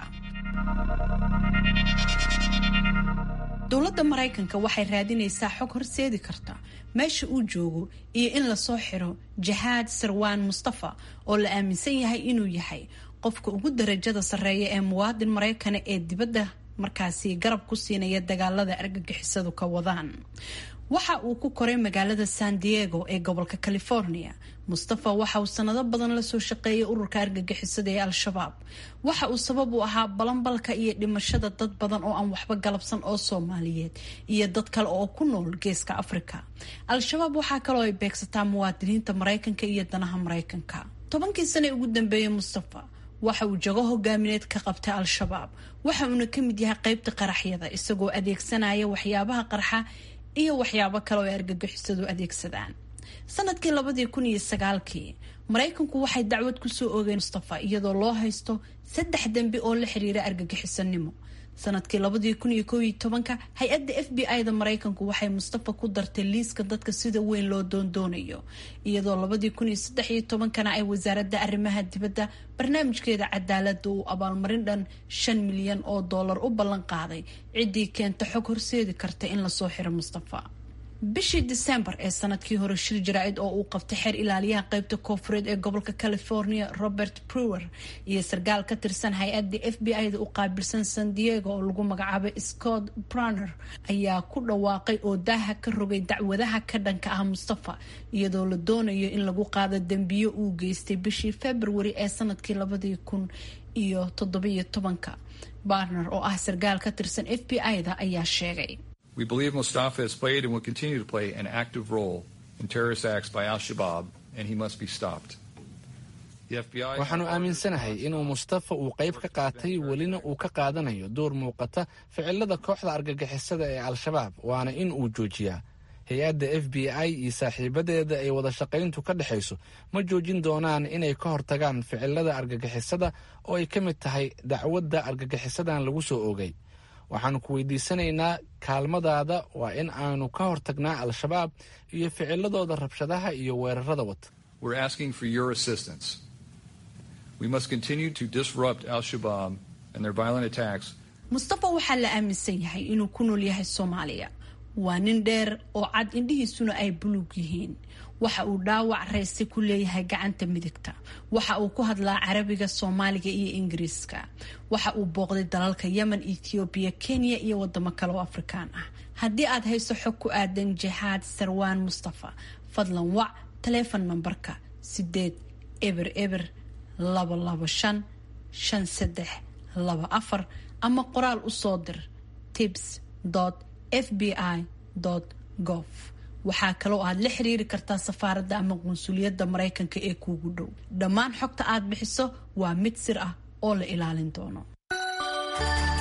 dowladda maraykanka waxay raadinaysaa xog horseedi karta meesha uu joogo iyo in lasoo xiro jahaad sarwaan mustafa oo la aaminsan yahay inuu yahay qofka ugu darajada sarreeya ee muwaadin maraykana ee dibadda markaasi garab ku siinaya dagaalada argagixisadu ka wadaan waxa uu ku koray magaalada san diego ee gobolka california mustafa waxa uu sanado badan lasoo shaqeeyay ururka argagixisada ee al-shabaab waxa uu sabab u ahaa balanbalka iyo dhimashada dad badan oo aan waxba galabsan oo soomaaliyeed iyo dad kale oo ku nool geeska afrika al-shabaab waxaa kaloo ay beegsataa muwaadiniinta maraykanka iyo danaha maraykanka tobankii sane ugu dambeeyey mustafa waxa uu jago hogaamineed ka qabtay al-shabaab waxa uuna ka mid yahay qeybta qaraxyada isagoo adeegsanaya waxyaabaha qarxa iyo waxyaabo kale oo ay argagixisadu adeegsadaan sanadkii labadii kun iyo sagaalkii maraykanku waxay dacwad kusoo oogeen mustafa iyadoo loo haysto saddex dembi oo la xiriira argagixisanimo sanadkii labadii kun iyo koob iyo tobanka hay-adda f b i da maraykanku waxay mustafa ku dartay liiska dadka sida weyn loo doondoonayo iyadoo labadii kun iyo saddex iyo tobankana ay wasaaradda arrimaha dibadda barnaamijkeeda cadaalada uu abaalmarin dhan shan milyan oo dollar u ballan qaaday ciddii keenta xog horseedi karta in lasoo xiro mustafa bishii disembar ee sanadkii hore shir jaraa-id oo uu qabtay xeer ilaaliyaha qeybta koofureed ee gobolka california robert brewer iyo sarkaal ka tirsan hay-adda f b i da u qaabilsan san diego oo lagu magacaabay scott braner ayaa ku dhawaaqay oo daaha ka rogay dacwadaha ka dhanka ah mustafa iyadoo la doonayo in lagu qaado dembiyo uu geystay bishii february ee sanadkii labadii kun iyo toddobiyo tobanka barner oo ah sarkaal ka tirsan f b i da ayaa sheegay We believe Mustafa has played and will continue to play an active role in terrorist acts by al Shabaab, and he must be stopped. The FBI. waxaanu aaminsanahay inuu mustafa uu qayb ka qaatay welina uu ka qaadanayo door muuqata ficilada kooxda argagixisada ee al-shabaab waana in uu joojiyaa hay-adda f b i iyo saaxiibadeeda ay wada shaqayntu ka dhexayso ma joojin doonaan inay ka hortagaan ficilada argagixisada oo ay ka mid tahay dacwadda argagixisadan lagu soo oogay waxaanu ku weydiisanaynaa kaalmadaada waa in aanu ka hortagnaa al-shabaab iyo ficiladooda rabshadaha iyo weerarada wata We're asking for your assistance. We must continue to disrupt al Shabaab and their violent attacks mustafa waxaa la aaminsan yahay inuu ku nool yahay soomaaliya waa nin dheer oo cad indhihiisuna ay buluug yihiin waxa uu dhaawac reyse ku leeyahay gacanta midigta waxa uu ku hadlaa carabiga soomaaliga iyo ingiriiska waxa uu booqday dalalka yemen ethoobiya kenya iyo wadamo kale oo afrikaan ah haddii aad hayso xog ku aadan jihaad sarwaan mustafa fadlan wac taleefon nambarka sideed eber eber laba labo shan shan saddex laba afar ama qoraal u soo dir tips f b i gov waxaa kaloo aad la xiriiri kartaa safaaradda ama qunsuliyadda maraykanka ee kuugu dhow dhammaan xogta aad bixiso waa mid sir ah oo la ilaalin doono